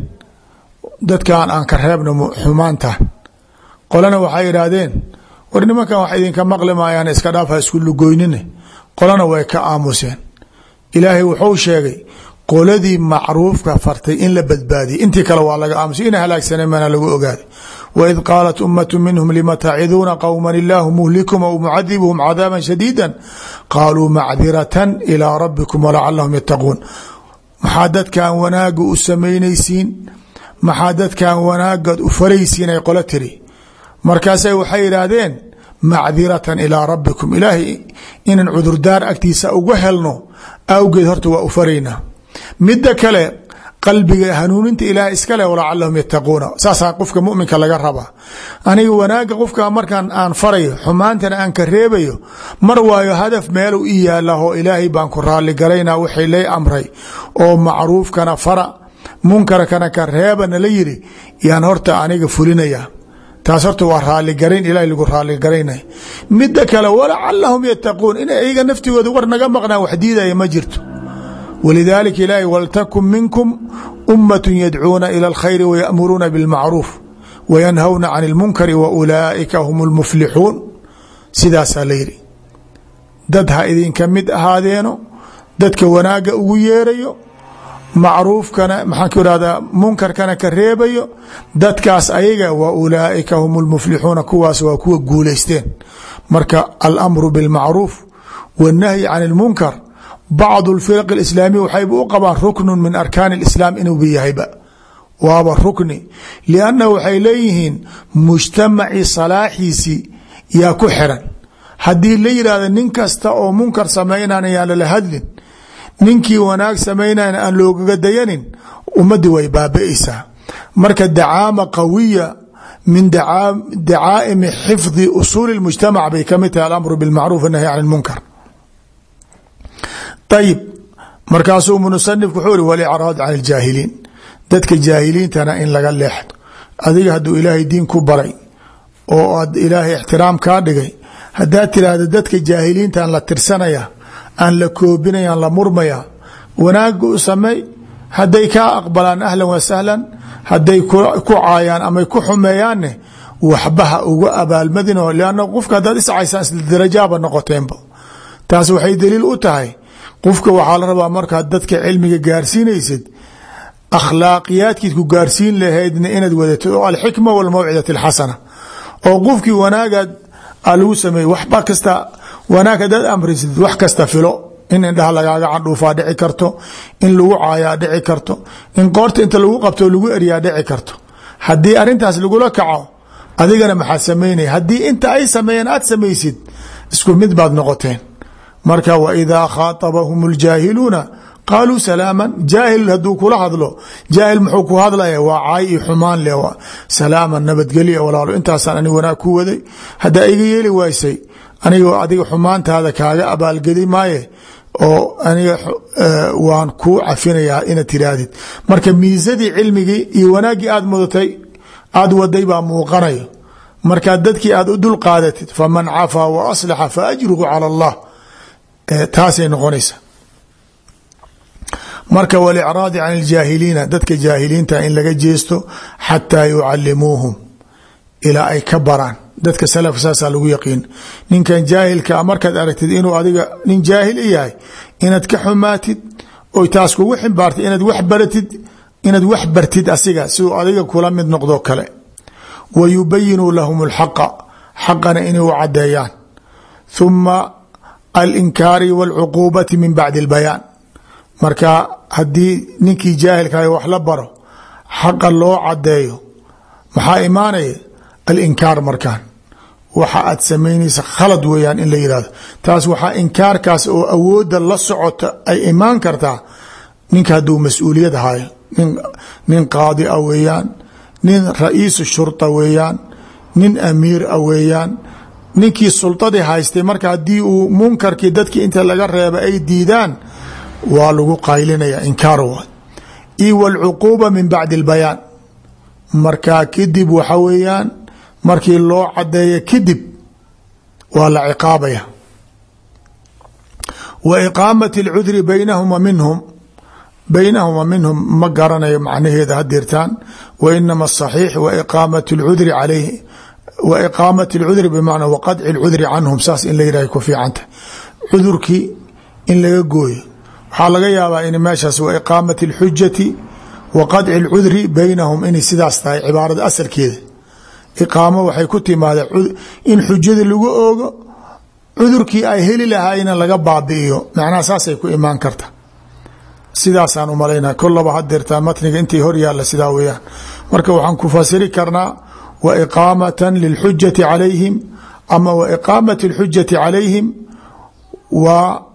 S1: dadkan aan ka reebno xumaantan qolana waxay yidhaahdeen war nimankan wax idinka maqli maayaan iska dhaafa isku lugoynine qolana way ka aamuseen ilaahay wuxuu sheegay qoladii macruufka fartay in la badbaadiyay intii kale waa laga aamusay ina halaagsaneen mana lagu ogaaday waid qaalat ummatu minhum lima taciduuna qowma illaahu muhlikum aw mucadibuhum cadaaban shadiida qaaluu macdiratan ilaa rabbikum walacalahum yattaquun maxaa dadkan wanaaga u samaynaysiin maxaa dadkan wanaagad u faraysiin ay qolo tiri markaasay waxay yidhaahdeen macdiratan ilaa rabbikum ilaahay inaan cudurdaar agtiisa uga helno awgeed horta waa u faraynaa midda kale qalbiga hanuuninta ilaah iskale walacalahum yattaquuna saasaa qofka muminka laga rabaa aniga wanaaga qofka markaan aan farayo xumaantana aan ka reebayo mar waayo hadaf meelu i yaalaho ilaahay baan ku raalligalayna wixii lay amray oo macruufkana fara munkarkana ka reebana la yiri yaan horta aniga fulinaya taas horta waa raaligarayn ilahay lagu raaligaraynay midda kale walacalahum yattaquun in iyaga naftigooda war naga maqnaan wax diidaya ma jirto walidaalika ilaahay waltakun minkum ummat yadcuuna ila alkhayri wayamuruuna bilmacruuf wayanhawna can اlmunkari wa ulaa'ika hum اlmuflixuun sidaasaa la yidhi dad ha idinka mid ahaadeeno dadka wanaaga ugu yeerayo macruufkana maxaan ku irahdaa munkarkana ka reebayo dadkaas ayaga wa ulaaئika hum اlmuflixuuna kuwaas waa kuwa guulaysteen marka alamru biاlmacruuf wالnahyi can اlmunkar bacd اlfirq اislaamiya waxayba u qabaan ruknu min arkaan اlislaam inuuba yahayba waaba rukni lianna waxay leeyihiin mujtamacii salaaxiisii yaa ku xiran haddii la yidhahda nin kasta oo munkar samaynan yaan lala hadlin ninkii wanaag samaynayna aan loogaga dayanin ummadii way baabi'aysaa marka dacaama qawiya min dacaa'imi xifdi usuuli اmujtamac bay kamid tahay alamru biاlmacruuf الnahy can اlmunkar ayib markaasuu musanifku wuxuu iri walicraad can اljaahiliin dadka jaahiliintana in laga leexdo adiga hadduu ilaahay diin ku baray oo aad ilaahay ixtiraam kaa dhigay haddaad tiraahda dadka jaahiliintaan la tirsanaya aan la koobinayaan la murmaya wanaaga u sameey hadday kaa aqbalaan ahlan wa sahlan hadday ku caayaan ama ku xumeeyaanne waxbaha uga abaalmadino lanna qofka haddaad iscaysaan isla darajaaba noqoteenba taas waxay daliil u tahay qofka waxaa la rabaa markaad dadka cilmiga gaarsiinaysid akhlaaqiyaadkiid ku gaarsiin lahaydna inaad wadatid oo alxikma walmawcidati alxasana oo qofkii wanaagaad a lagu sameeyey waxba kasta wanaag hadaad amrisid wax kasta filo in indhaha lagaaga candhuufaa dhici karto in lagu caayaa dhici karto in qoorta inta lagu qabto lagu eryaa dhici karto haddii arintaas lagula kaco adigana maxaad samaynaya haddii inta ay sameeyeen aad samaysid isku mid baad noqoteen marka waidaa khaaطabahum اljaahiluuna qaaluu salaama jaahil haduu kula hadlo jaahil muxuu ku hadlaya waa caay iyo xumaan le salaama nabadgelya walaalo intaasaan anig wanaag ku waday haddaa iga yeeli waysay aniga adiga xumaantaada kaaga abaalgedi maaye oo aniga waan kuu cafinayaa inaad tiraahdid marka miisadii cilmigii iyo wanaaggii aad mudatay aad waday baa muuqanayo markaa dadkii aad u dul qaadatid faman cafaa wa aslaxa fa ajruhu cala allah taasay noqonaysa marka walicraadi can iljaahiliina dadka jaahiliinta in laga jeesto xataa yucalimuuhum ilaa ay ka baraan dadka salafka saasaa lagu yaqiin ninkan jaahilkaa markaad aragtid inuu adiga nin jaahil yahay inaad ka xumaatid oy taas kugu ximbaartay inaad wax baratid inaad wax bartid asiga siduu adiga kula mid noqdo kale wa yubayinuu lahum اlxaqa xaqana inay u cadeeyaan huma alinkaari wاlcuquubati min bacdi اlbayaan marka haddii ninkii jaahilkaay wax la baro xaqa loo cadeeyo maxaa imaanaya alinkaar markaan waxa aad samaynaysa khalad weeyaan in la yihahdo taas waxaa inkaarkaas oo awooda la socota ay imaan kartaa ninka hadduu mas-uuliyad hayo nin qaadi a weeyaan nin ra-iisu shurta weeyaan nin amiir a weeyaan ninkii sultadii haystay marka haddii uu munkarkii dadkii inta laga reeba ay diidaan waa lagu qaylinaya inkaar waay io wاlcuquuba min bacdi اlbayaan markaa kadib waxa weeyaan markii loo cadeeyo kadib waa la ciqaabaya wa iqaamat اlcudri baynahuma minhum baynahuma minhum ma garanayo macnaheeda hadirtaan wa inama asaxiix wa iqaamat اlcudri calayhi wa iqaamat اlcudri bimacnaa waqadci اlcudri canhum saas in la yidhah ku fiicantah cudurkii in laga gooyo waxaa laga yaabaa in meeshaas wa iqaamat اlxujati wa qadci اlcudri baynahum inay sidaas tahay cibaarada asalkeeda iqaamo waxay ku timaada in xujada lagu oogo cudurkii ay heli lahaayna laga baabi'iyo macnaha saasay ku imaan karta sidaasaan umalaynaa kolaba hadeertaa matniga intii hor yaalla sidaa weeyaan marka waxaan ku fasiri karnaa wa iqaamatan lilxujati calayhim ama wa iqaamati اlxujati calayhim wa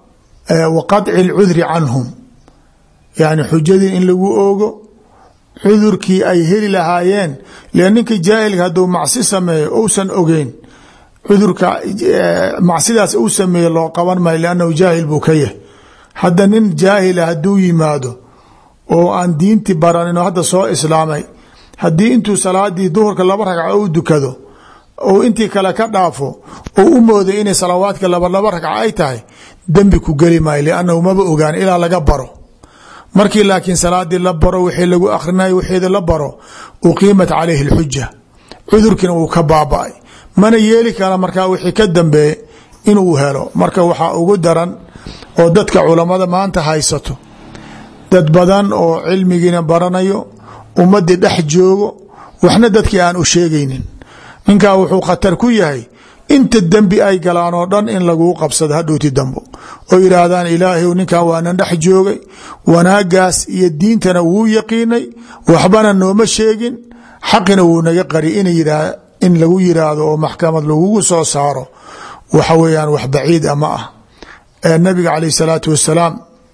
S1: wa qadci اlcudri canhum yani xujadii in lagu oogo cudurkii ay heli lahaayeen lan ninka jaahilka hadduu macsi sameeyo ousan ogeyn cudurka macsidaas uu sameeye loo qaban maayo lannahu jaahil buu ka yahay hadda nin jaahila hadduu yimaado oo aan diinti baranin oo hadda soo islaamay haddii intuu salaadii duhurka laba ragca u dukado ou intii kale ka dhaafo ou u mooday inay salawaadka laba laba ragca ay tahay dembi ku geli maayo liannahu maba ogaan ilaa laga baro markii laakiin salaadii la baro wixii lagu akrinay wixeeda la baro uqiimat calayhi اlxuja cudurkiina wuu ka baaba-ay mana yeeli kara markaa wixii ka dambeeye inuu helo marka waxaa ugu daran oo dadka culammada maanta haysato dad badan oo cilmigiina baranayo ummadii dhex joogo waxna dadkii aan u sheegaynin ninkaa wuxuu khatar ku yahay inta dembi ay galaan oo dhan in laguu qabsado hadhowti dambo oo yidhaahdaan ilaahay ninkan waanan dhex joogay wanaagaas iyo diintana wuu yaqiinay waxbana nooma sheegin xaqina wuu naga qari in lagu yiraahdo oo maxkamad lagugu soo saaro waxa weeyaan wax baciid a ma ah nabiga caleyh salaatu wasalaam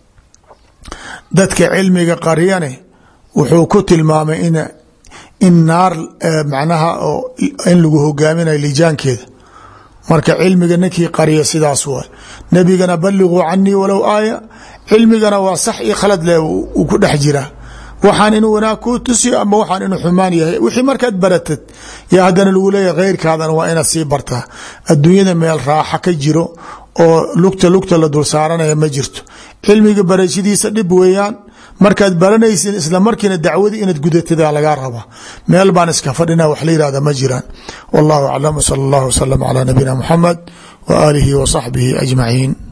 S1: dadka cilmiga qariyane wuxuu ku tilmaamay in naar macnaha in lagu hogaaminayo lijaankeeda marka cilmiga ninkii qariya sidaas waay nebigana balliguu canii walow aaya cilmigana waa sax iyo khalad leh uu ku dhex jiraa waxaan inuu wanaag kuu tusiyo ama waxaan inuu xumaan yahay wixii markaad baratad yaa haddana lagu leeyahy kheyrkaadana waa inaad sii bartaa adduunyada meel raaxa ka jiro oo lugta lugta la dul saaranaya ma jirto cilmiga barashadiisa dhib weeyaan markaad baranaysin isla markiina dacwadii inaad gudatida lagaa rabaa meel baan iska fadhina wax la yihahda ma jiraan wallahu aclam sal allahu wasalam calaa nabiyina muxamed wa aalihi wa saxbihi ajmaciin